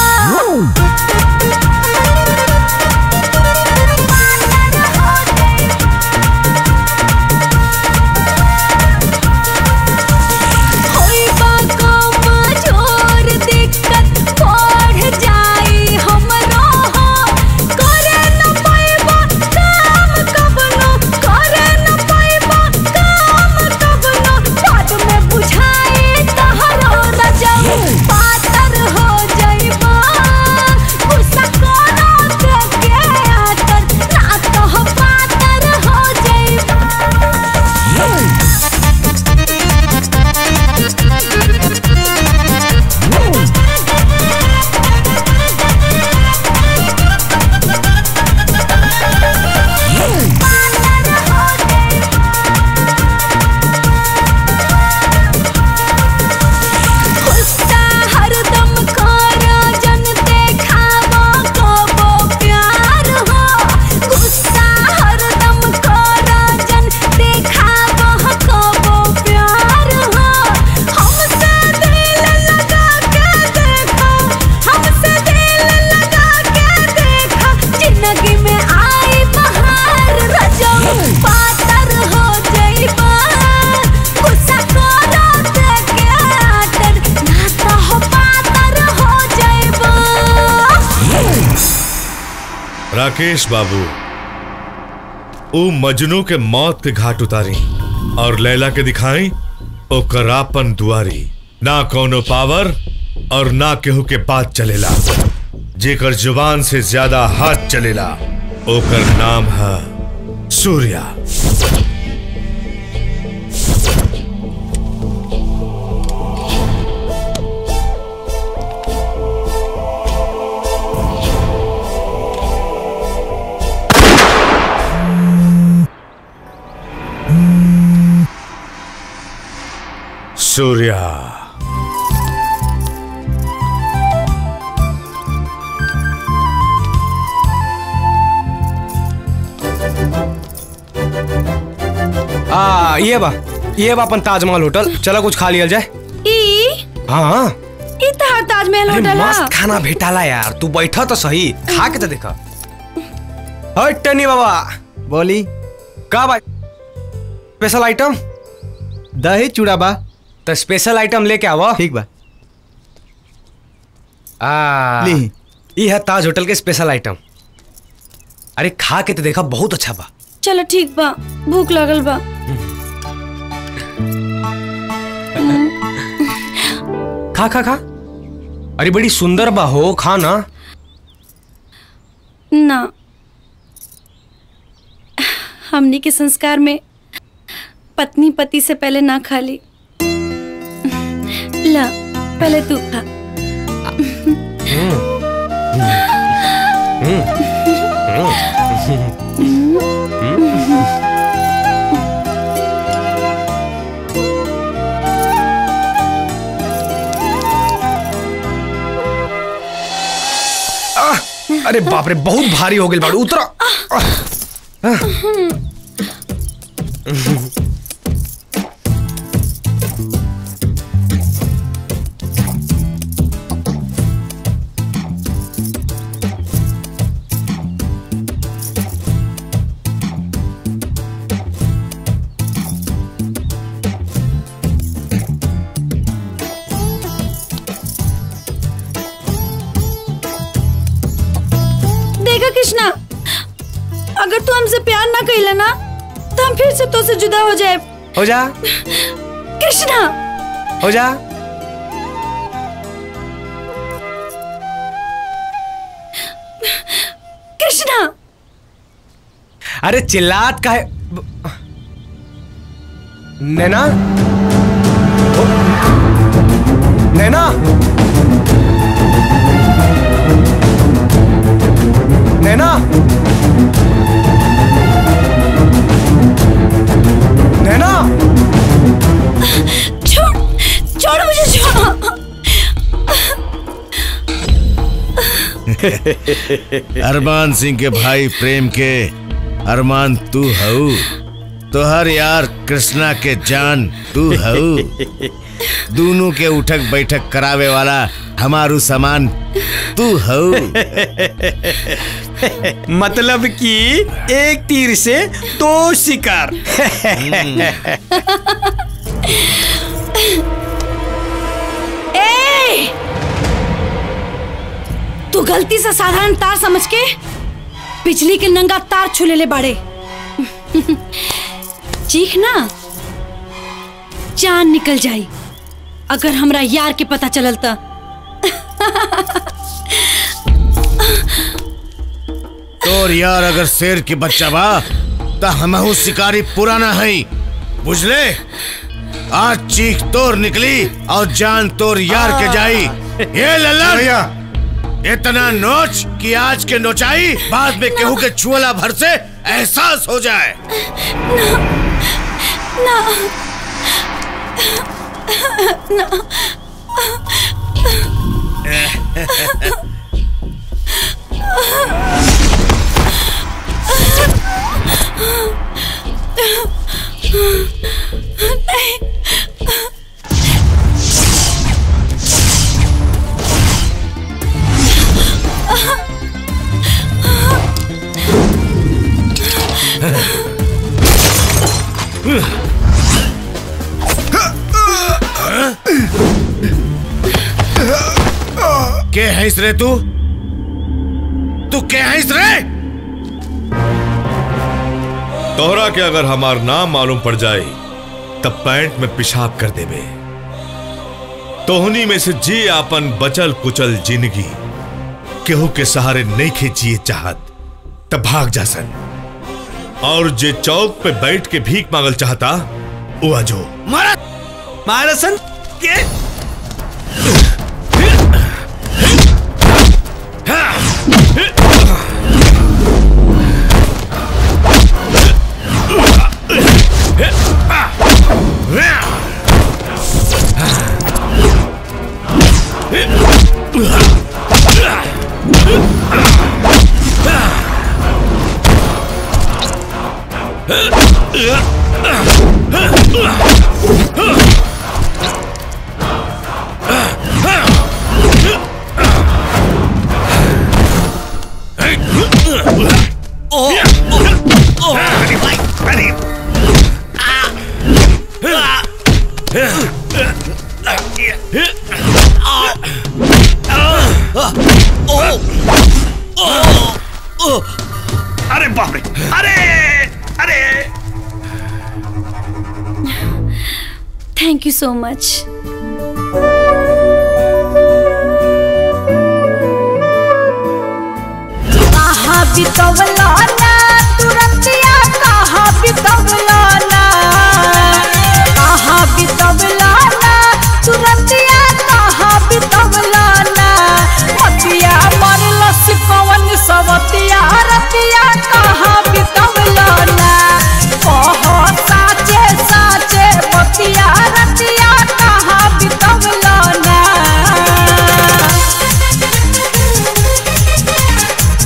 होइबा कमजोर दिक्कत बढ़ जाई हमरो हो करे न पाइबा काम कबनो करे न पाइबा काम कबनो बाद में बुझाई तहरो रजब पातर हो जाइबा गुस्सा करो के आतर ना तो पातर हो जाइबा गुस्सा हरदम करो जन देखावा कबो प्यार हो गुस्सा हरदम करो जन देखावा कबो प्यार हो हमसे दिल लगा के देखो हमसे दिल लगा के देखो जिंदगी में आई बहार रजब पातर हो जइबा गुस्सा करो के आतर ना तो पातर हो जइबा राकेश बाबू ऊ मजनू के मौत के घाट उतारी और लैला के दिखाई ओकर आपन दुआरी ना कोनो पावर और ना केहू के बात चलेला जेकर जुबान से ज्यादा हाथ चलेला ओकर नाम है सूर्या सूर्या आ ये बा ये बा अपन ताजमहल होटल चलो कुछ खा लिया जाए ई हाँ ई तहार ताजमहल अरे होटल मस्त खाना भेटाला यार तू बैठा तो सही खा के तो देखा हट टनी बाबा बोली का बा स्पेशल आइटम दही चूड़ा बा तो स्पेशल आइटम लेके आवा ठीक बा आ ली। ये है ताज होटल के स्पेशल आइटम अरे खा के तो देखा बहुत अच्छा बा चलो ठीक बा भूख लगल बा खा खा खा अरे बड़ी सुंदर बा हो खा ना ना हमनी के संस्कार में पत्नी पति से पहले ना खाली ला पहले तू खा अरे बाप रे बहुत भारी हो गई बाड़ू उतरा देखा कृष्णा अगर तू हमसे प्यार ना कैला ना तो हम फिर से तो से जुदा हो जाए हो जा कृष्णा हो जा कृष्णा अरे चिल्लात का है नैना ओ, नैना नैना नैना छोड़ छोड़ मुझे छोड़ अरमान सिंह के भाई प्रेम के अरमान तू हऊ तोहर यार कृष्णा के जान तू हऊ दोनों के उठक बैठक करावे वाला हमारू सामान तू हऊ मतलब कि एक तीर से दो शिकार ए! तू गलती से साधारण तार समझ के बिजली के नंगा तार छुले ले बाड़े चीख ना जान निकल जाई अगर हमरा यार के पता चलल त तोर यार अगर शेर के बच्चा बा त हमहू शिकारी पुराना है बुझले आज चीख तोर निकली और जान तोर यार के जाई ये लल्ला भैया इतना नोच कि आज के नोचाई बाद में केहू के छुअला भर से एहसास हो जाए ना ना नहीं के हैस रे तू तू के हैस रे तोहरा के अगर हमार नाम मालूम पड़ जाए तब पैंट में पेशाब कर देबे तोहनी में से जी आपन बचल कुचल जिंदगी केहू के सहारे नहीं खींचिए चाहत तब भाग जा सन और जे चौक पे बैठ के भीख मांगल चाहता वो आजो मारा मारा सन के अरे बाप रे अरे अरे थैंक यू सो मच कहाँ बितवला ना तुरंतिया कहाँ बितवला ना कहाँ बितवला ना तुरंतिया कहाँ बितवला ना मतिया मरलस कवन सवतिया रतिया कहाँ बितवला ना कहो साचे साचे मतिया रतिया कहाँ बितवला ना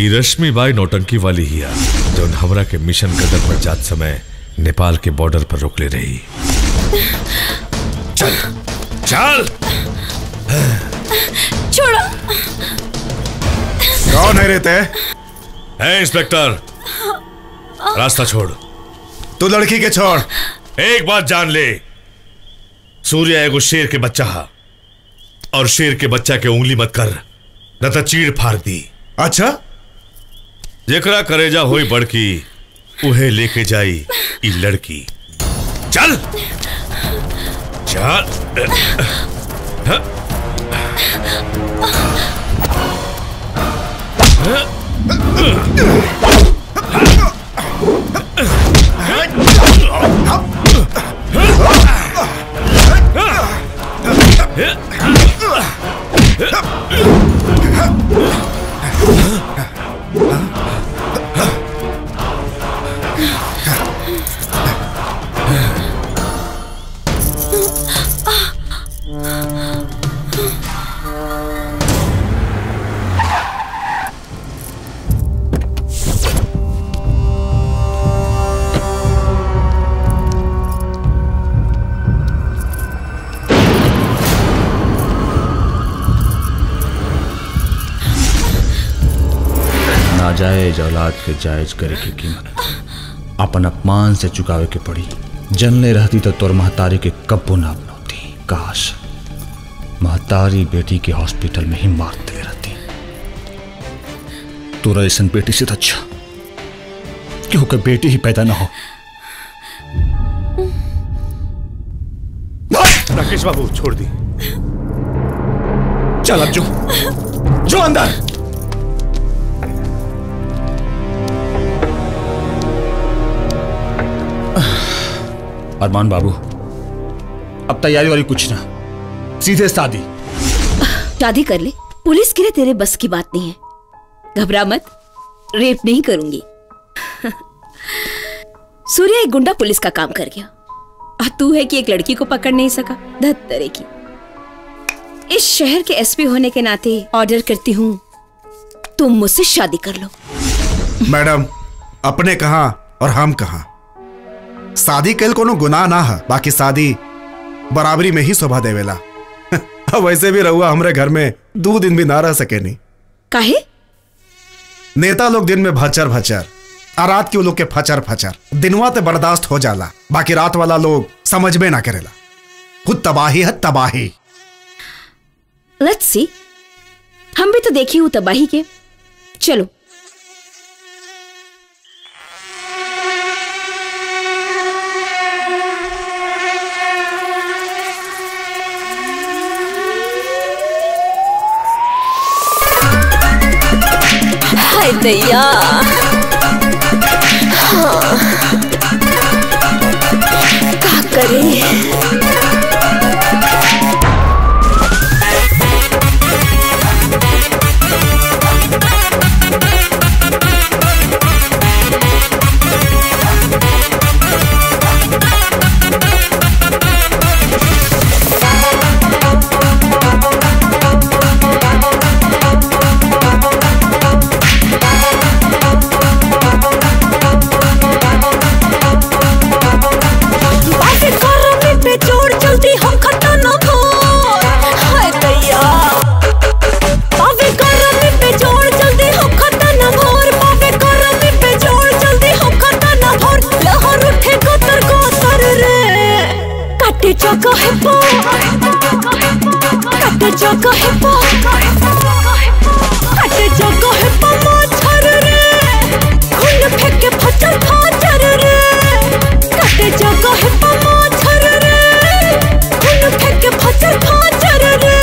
ई रश्मि बाई नौटंकी वाली हिया जो हमरा के मिशन गदर पर जात समय नेपाल के बॉर्डर पर रोक ले रही चल चल छोड़ो कौन है रेते है इंस्पेक्टर रास्ता छोड़ तू लड़की के छोड़ एक बात जान ले सूर्य एगो शेर के बच्चा हा और शेर के बच्चा के उंगली मत कर न तो चीड़ फाड़ दी अच्छा जेकरा करेजा होई बड़की उहे लेके जाई ई लड़की चल चल नाजायज औलाद के जायज करे की कीमत अपन अपमान से चुकावे के पड़ी जनले रहती तो तोर महतारी के कब्बो ना अपनौती काश महतारी बेटी के हॉस्पिटल में ही मार दे रहती तोरा ऐसा बेटी से तो अच्छा क्योंकि बेटी ही पैदा ना हो राकेश बाबू छोड़ दी चल अब जो जो अंदर अरमान बाबू अब तैयारी वाली कुछ ना सीधे शादी शादी कर ले पुलिस के लिए तेरे बस की बात नहीं है घबरा मत रेप नहीं करूंगी सूर्य एक गुंडा पुलिस का काम कर गया और तू है कि एक लड़की को पकड़ नहीं सका धत तरह की इस शहर के एसपी होने के नाते ऑर्डर करती हूँ तुम मुझसे शादी कर लो मैडम अपने कहा और हम कहा शादी कल कोनो गुनाह ना है बाकी शादी बराबरी में ही शोभा देवेला वैसे भी रहुआ हमरे घर में दो दिन भी ना रह सके नहीं काहे नेता लोग दिन में भचर भचर और रात के वो लोग के फचर फचर दिनवा ते बर्दाश्त हो जाला बाकी रात वाला लोग समझ में ना करेला खुद तबाही है तबाही लेट्स सी हम भी तो देखी हूं तबाही के चलो हाय दैया हाँ का करे बाटे करमी पे जोड़ जल्दी हम खत्म न हो हाय दैया बाबे करमी पे जोड़ जल्दी हम खत्म न भोर बाबे करमी पे जोड़ जल्दी हम खत्म न भोर लहर उठे कतर कतर रे काटे जगह है पो काटे जगह है पो काटे जगह है पो मच्छर रे खून फेंके फचर फचर रे काटे जगह है पो मच्छर रे खून फेंके फचर फचर रे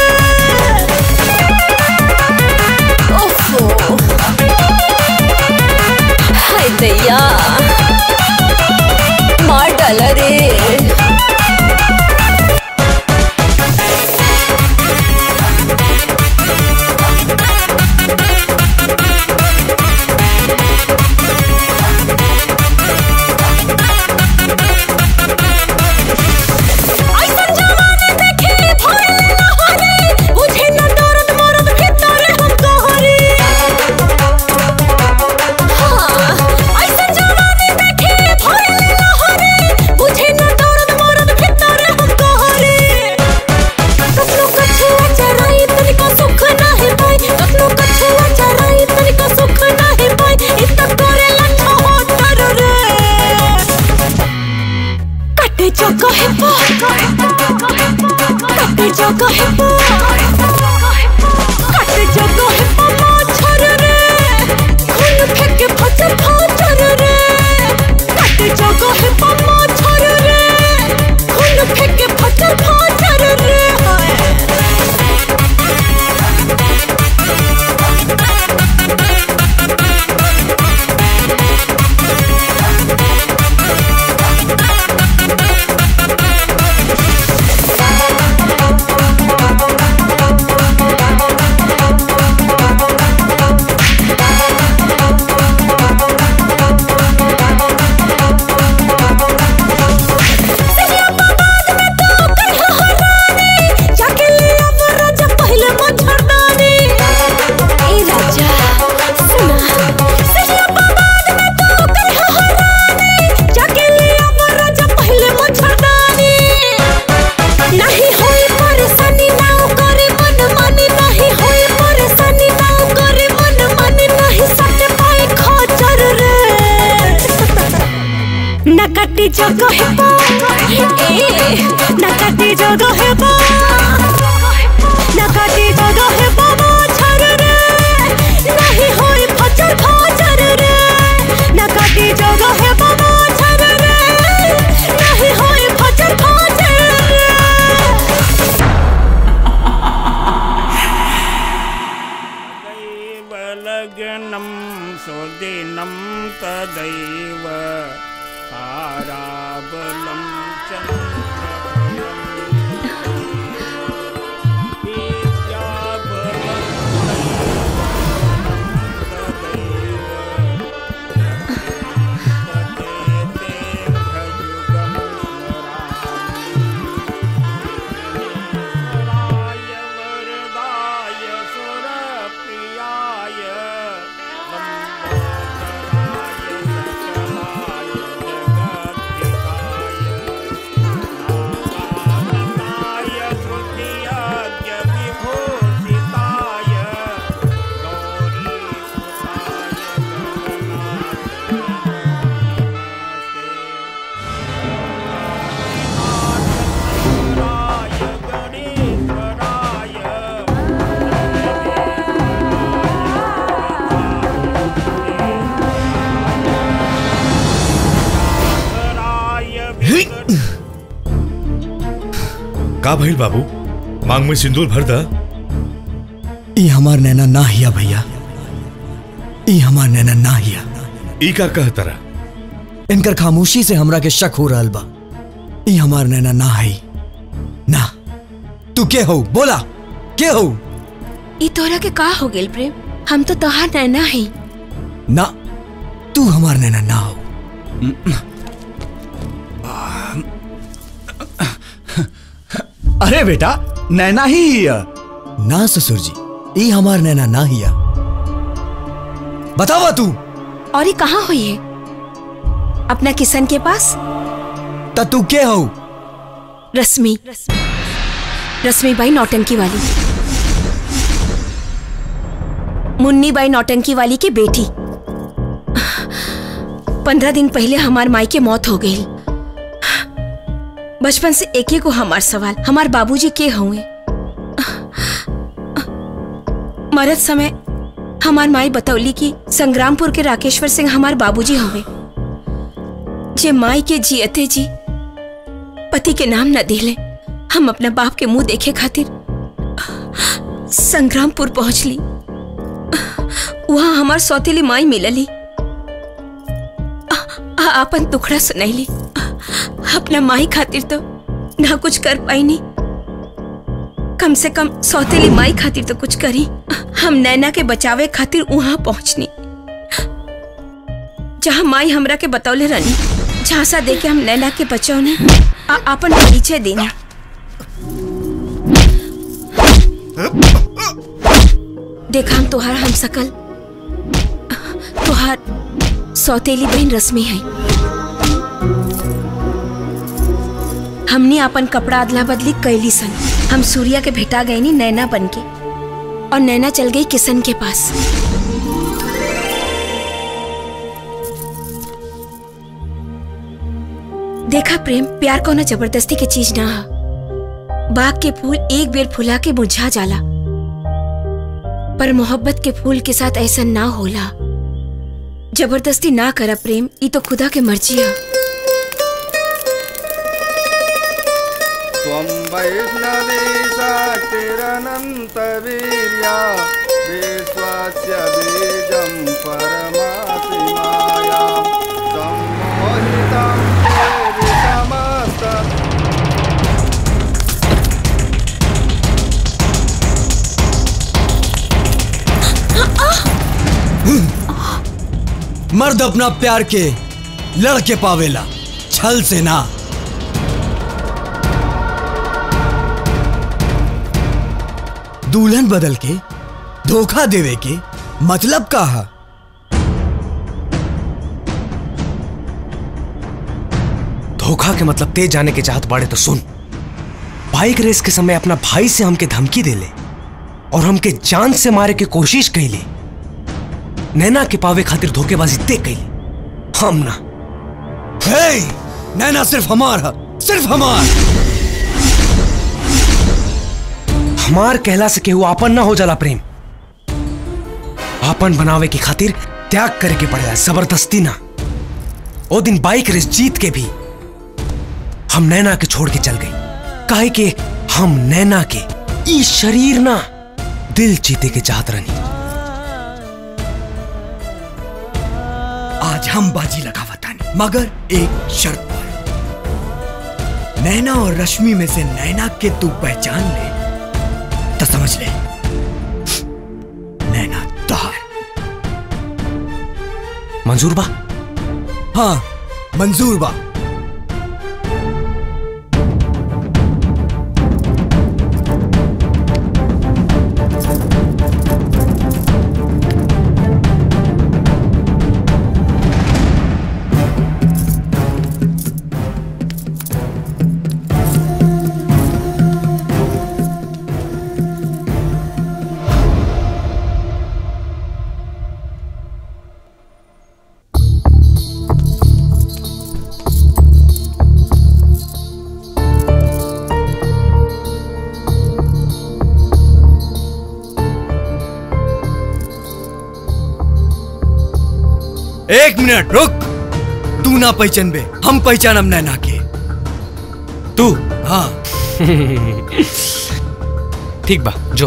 ओफो हाय दैया मार डाला रे जगह पे कट जगह पे मच्छर रे खून फेंके फचर फचर रे कट जगह पे मच्छर रे खून फेंके फचर फचर रे जाके ले अब राजा पहले मच्छरदानी ए राजा सुना सजिया बाबाद में तो कहीं हरानी जाके ले अब राजा पहले मच्छरदानी नहीं होई परेशानी नाउ करे मन मानी नहीं होई परेशानी नाउ करे मन मानी नहीं सट पाए खचर रे नकटी जगह पा ए नकटी जगह पा नकटी जगह पा मच्छर रे नहीं होई फचर फचर रे नकटी जगह पा मच्छर रे नहीं होई फचर फचर रे लग्नं सुदिनं तदैव ताराबलं का भइल बाबू मांग में सिंदूर भर दा ई हमार नैना ना हिया भैया ई हमार नैना ना हिया ई का कह तरा इनकर खामोशी से हमरा के शक हो रहल बा ई हमार नैना ना है ना तू के हो बोला के हो ई तोरा के का हो गेल प्रेम हम तो तोहार नैना है ना तू हमार नैना ना हो अरे बेटा नैना ही हिया ना ससुर जी ई हमार नैना ना हिया बतावा तू और ये कहाँ हुई है अपना किशन के पास ता तू के हो रश्मि रश्मि बाई नौटंकी वाली मुन्नी बाई नौटंकी वाली की बेटी पंद्रह दिन पहले हमार माई के मौत हो गई बचपन से एक ही को हमार सवाल हमार बाबूजी के हुए मरत समय हमार माई बतौली कि संग्रामपुर के राकेश्वर सिंह हमार बाबूजी हुए जे माई के जियते जी पति के नाम न दिले हम अपना बाप के मुंह देखे खातिर संग्रामपुर पहुंचली वहां हमार सौतेली माई मिलली आ- आ- आपन दुखड़ा सुनैली अपना माई खातिर तो ना कुछ कर पाई नहीं कम से कम सौतेली माई खातिर तो कुछ करी हम नैना के बचावे खातिर वहां पहुंचनी जहां माई हमरा के बतौले रहनी झांसा दे के हम नैना के बचौने आ अपन परिचय देनी देखा हम तोहार हम सकल तोहार सौतेली बहन रश्मि है हमने अपन कपड़ा अदला बदली कैली सन हम सूर्या के भेटा गए नी नैना बन के और नैना चल गई किशन के पास देखा प्रेम प्यार को ना जबरदस्ती की चीज ना है बाग के फूल एक बेर फुला के मुरझा जाला पर मोहब्बत के फूल के साथ ऐसा ना होला जबरदस्ती ना करा प्रेम ई तो खुदा के मर्जी है त्वं वैष्णवी शाक्तिरनन्तवीर्या विश्वस्य बीजं परमासि मायां सम्मोहितं देवि समस्त मर्द अपना प्यार के लड़के पावेला छल से ना दुल्हन बदल के धोखा देवे के मतलब का है धोखा के मतलब तेज जाने के चाहत बाड़े तो सुन बाइक रेस के समय अपना भाई से हमके धमकी दे ले और हमके जान से मारे के कोशिश कैले नैना के पावे खातिर धोखेबाजी ते कैली हम ना हे नैना सिर्फ हमार है सिर्फ हमार हमार कहला से केहू आपन ना हो जाला प्रेम आपन बनावे की खातिर त्याग करे के पड़ेला जबरदस्ती ना ओ दिन बाइक रेस जीत के भी हम नैना के छोड़ के चल गए काहे के हम नैना के ई शरीर ना दिल जीते के चाहत रहनी आज हम बाजी लगावतानी मगर एक शर्त पर नैना और रश्मि में से नैना के तू पहचान ले तो समझ ले नैना तोहार मंजूर बा हाँ मंजूर बा एक मिनट रुक तू ना पहचान बे हम पहचानम नैना के तू हाँ ठीक बा जो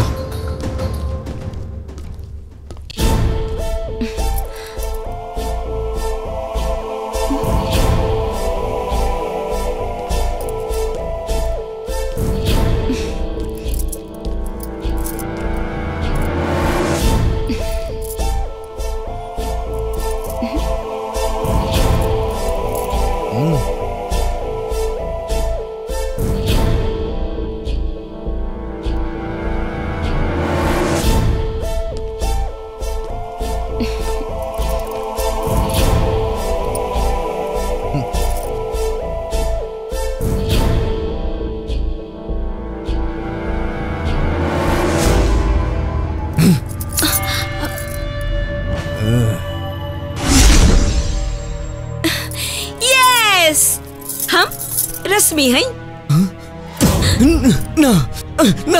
यस हम रश्मि हैं ना ना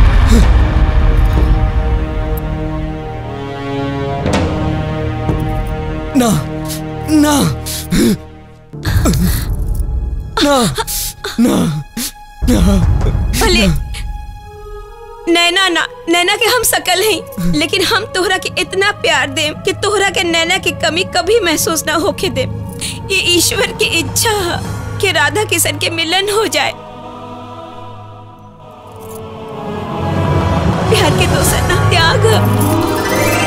ना ना ना ना ना भले नैना ना नैना के हम सकल हैं लेकिन हम तोहरा के इतना प्यार देम कि तोहरा के नैना की कमी कभी महसूस ना होके दे ये ईश्वर की इच्छा है कि राधा किशन के मिलन हो जाए प्यार के दोसर ना त्याग है।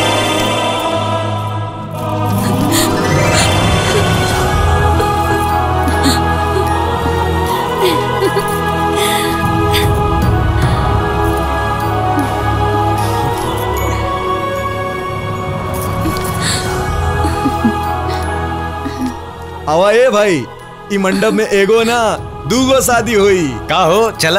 आवा ए भाई ई मंडप में एगो ना दूगो शादी हुई का हो चला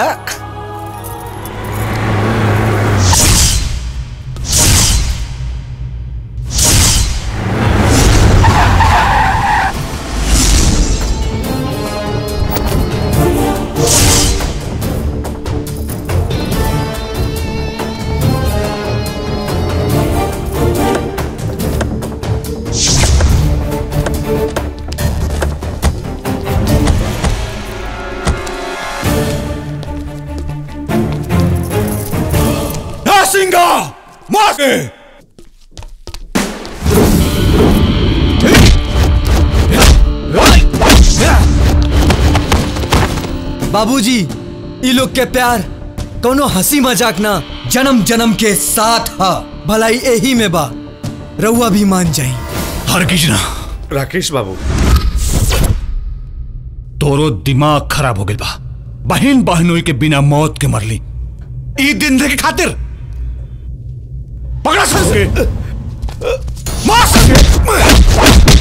मारेगा मार बाबूजी ई लोग के प्यार कोनो हंसी मजाक ना जन्म जन्म के साथ हा भलाई यही में बा रउआ भी मान जाई हरगिज ना राकेश बाबू तोरो दिमाग खराब हो गया बा बहन बहनोई के बिना मौत के मरली ई दिन के खातिर पकड़ा सके मार सके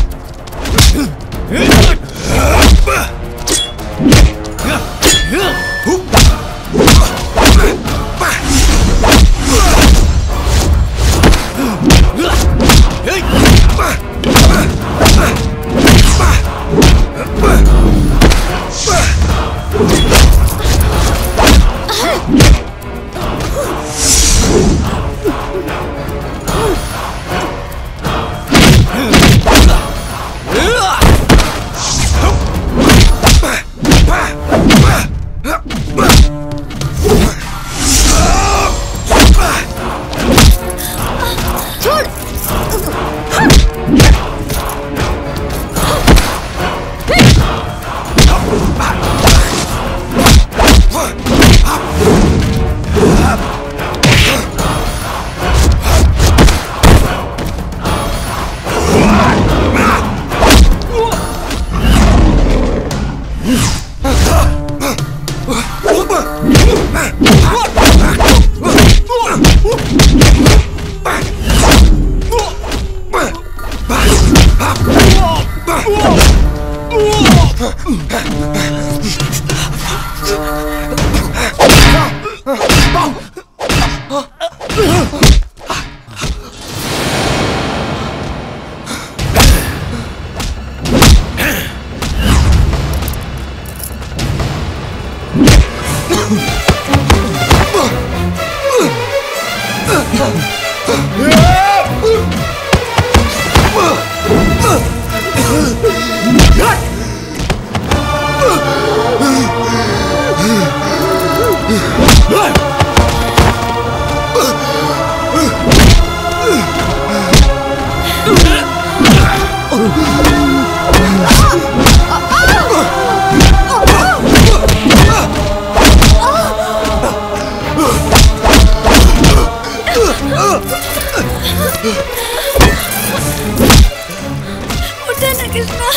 उठे ना कृष्णा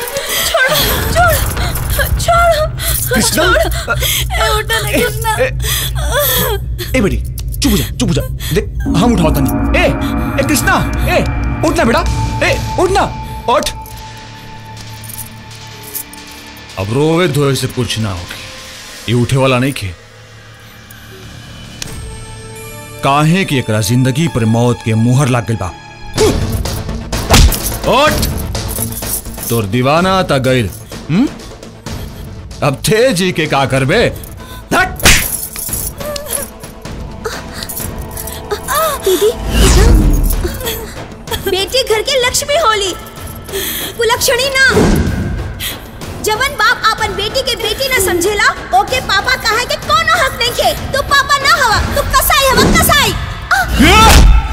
छोड़ो छोड़ो छोड़ो कृष्णा? छोड़ो ए, उठे ना कृष्णा ए बेटी चुप हो जा चुप हो जा देख हम उठाओ तनी ए ए कृष्णा ए उठना बेटा ए उठना उठ अब रोवे धोए से कुछ ना होगी ये उठे वाला नहीं खे काहे कि एकरा जिंदगी पर मौत के मुहर लाग गइल बा उठ तोर दीवाना ता गइल हम्म अब थे जी के का करबे दीदी बेटी घर के लक्ष्मी होली कुलक्षणी ना जवन बाप अपन बेटी के बेटी ना समझेला ओके पापा कहा के कोनो हक नहीं के तू पापा ना हवा तू कसाई हवा कसाई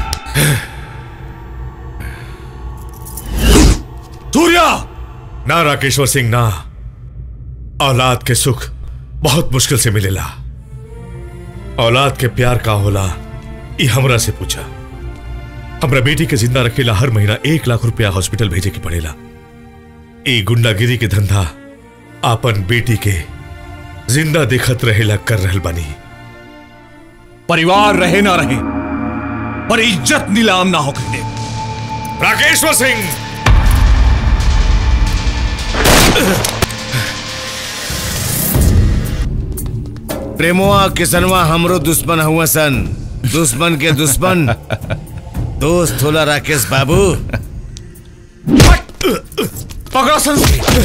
सूर्या ना राकेश्वर सिंह ना औलाद के सुख बहुत मुश्किल से मिलेला औलाद के प्यार का होला ये हमरा से पूछा हमरा बेटी के जिंदा रखेला हर महीना एक लाख रुपया हॉस्पिटल भेजे के पड़ेला ए गुंडागिरी के धंधा आपन बेटी के जिंदा देखत रहेला कर रहल बानी परिवार रहे ना रहे पर इज्जत नीलाम ना होकर दे राकेश्वर सिंह प्रेमवा किसनवा हमरो दुश्मन हुआ सन दुश्मन के दुश्मन दोस्त होला राकेश बाबू पकड़ो संस्कृत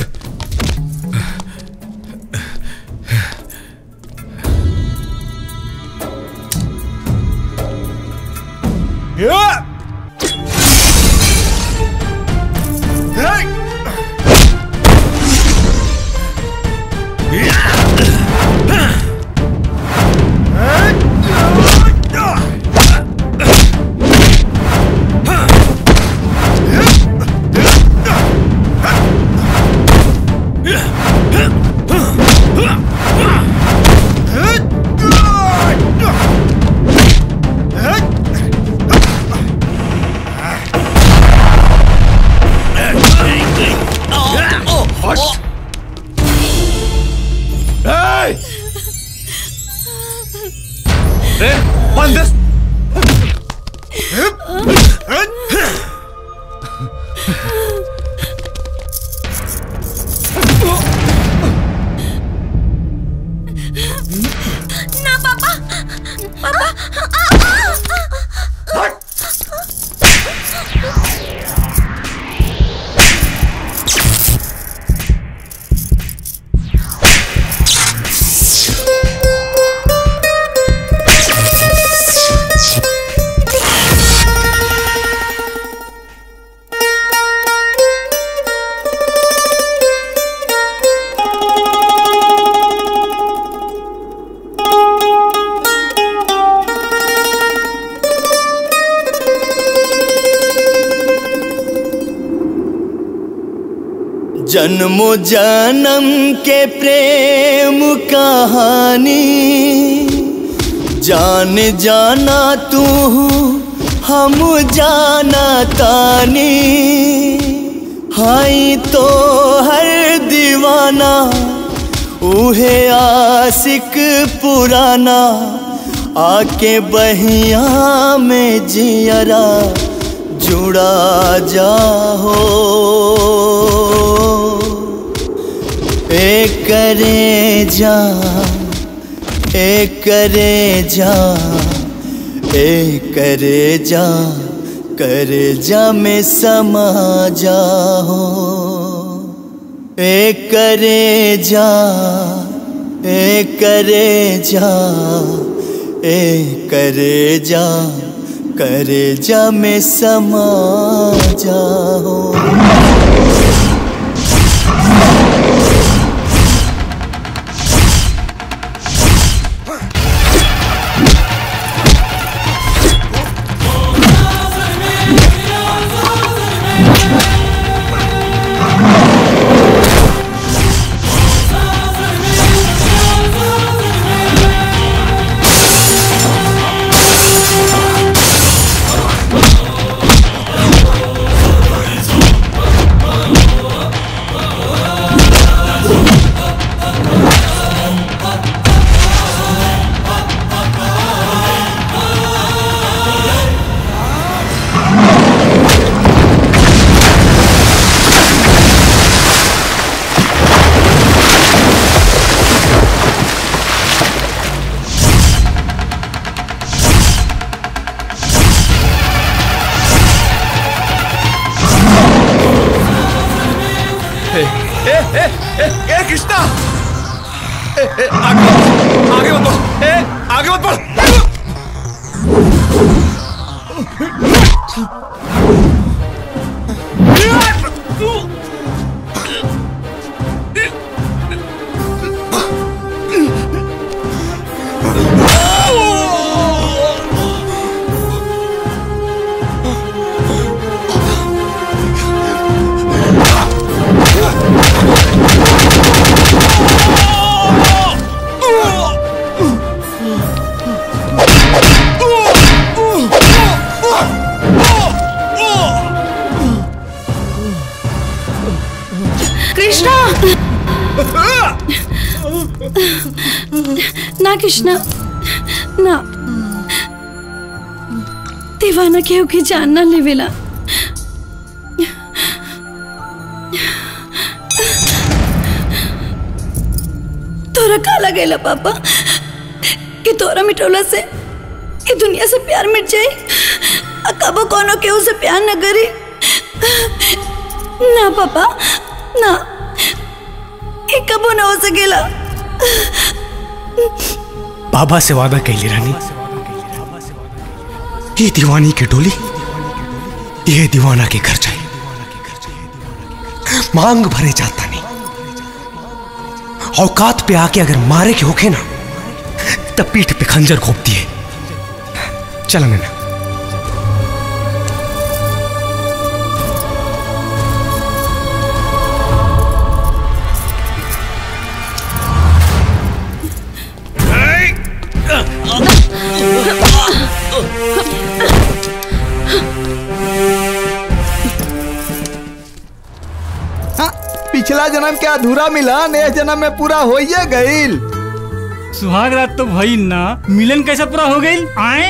Yeah! जन्मो जन्म के प्रेम कहानी जान जाना तू हम जाना तानी हाई तो हर दीवाना उहे आशिक पुराना आके बहिया में जियरा जुड़ा जाहो ए करे जा ए करे जा ए करे जा करे जा में समा जाओ ए करे जा ए करे जा ए करे जा करे जा में समा जाओ ए, ए, ए, ए, ए कृष्णा ए, ए, आगे मत आगे मत बढ़ ए, आगे मत बढ़ कृष्णा ना कृष्णा ना दीवाना केहू की जान ना लेवेला तोरा का लगेला पापा कि तोरा मिटोला से ये दुनिया से प्यार मिट जाए आ कबो कोनो केहू से प्यार न करी ना पापा ना ये कबो ना हो सकेला बाबा से वादा कैली रानी ये दीवानी के डोली ये दीवाना के घर जाए मांग भरे जाता नहीं औकात पे आके अगर मारे के होखे ना तब पीठ पे खंजर घोप दिए चला मैंने हाँ, पिछला जन्म के अधूरा मिला नए जन्म में पूरा होइए गईल सुहाग रात तो भई ना मिलन कैसे पूरा हो गई आए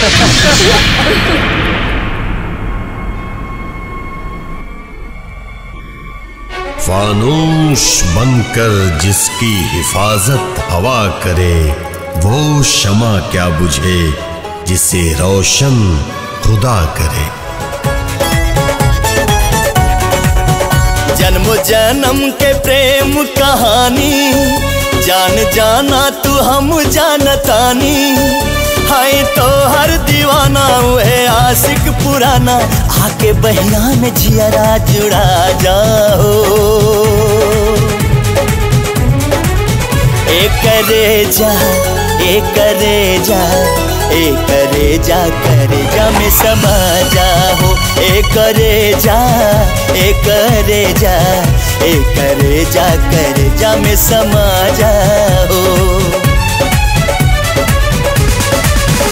फानूश बनकर जिसकी हिफाजत हवा करे वो शमा क्या बुझे जिसे रोशन खुदा करे जन्म जन्म के प्रेम कहानी जान जाना तू हम जानतानी हाय तो हर दीवाना हुए आशिक पुराना आके बहिया में जियरा जुड़ा जाओ ए करे जा ए करे जा ए करे जा करे जा में समा जाओ ए ए करे जा ए करे जा ए करे जा करे जा में समा जा हो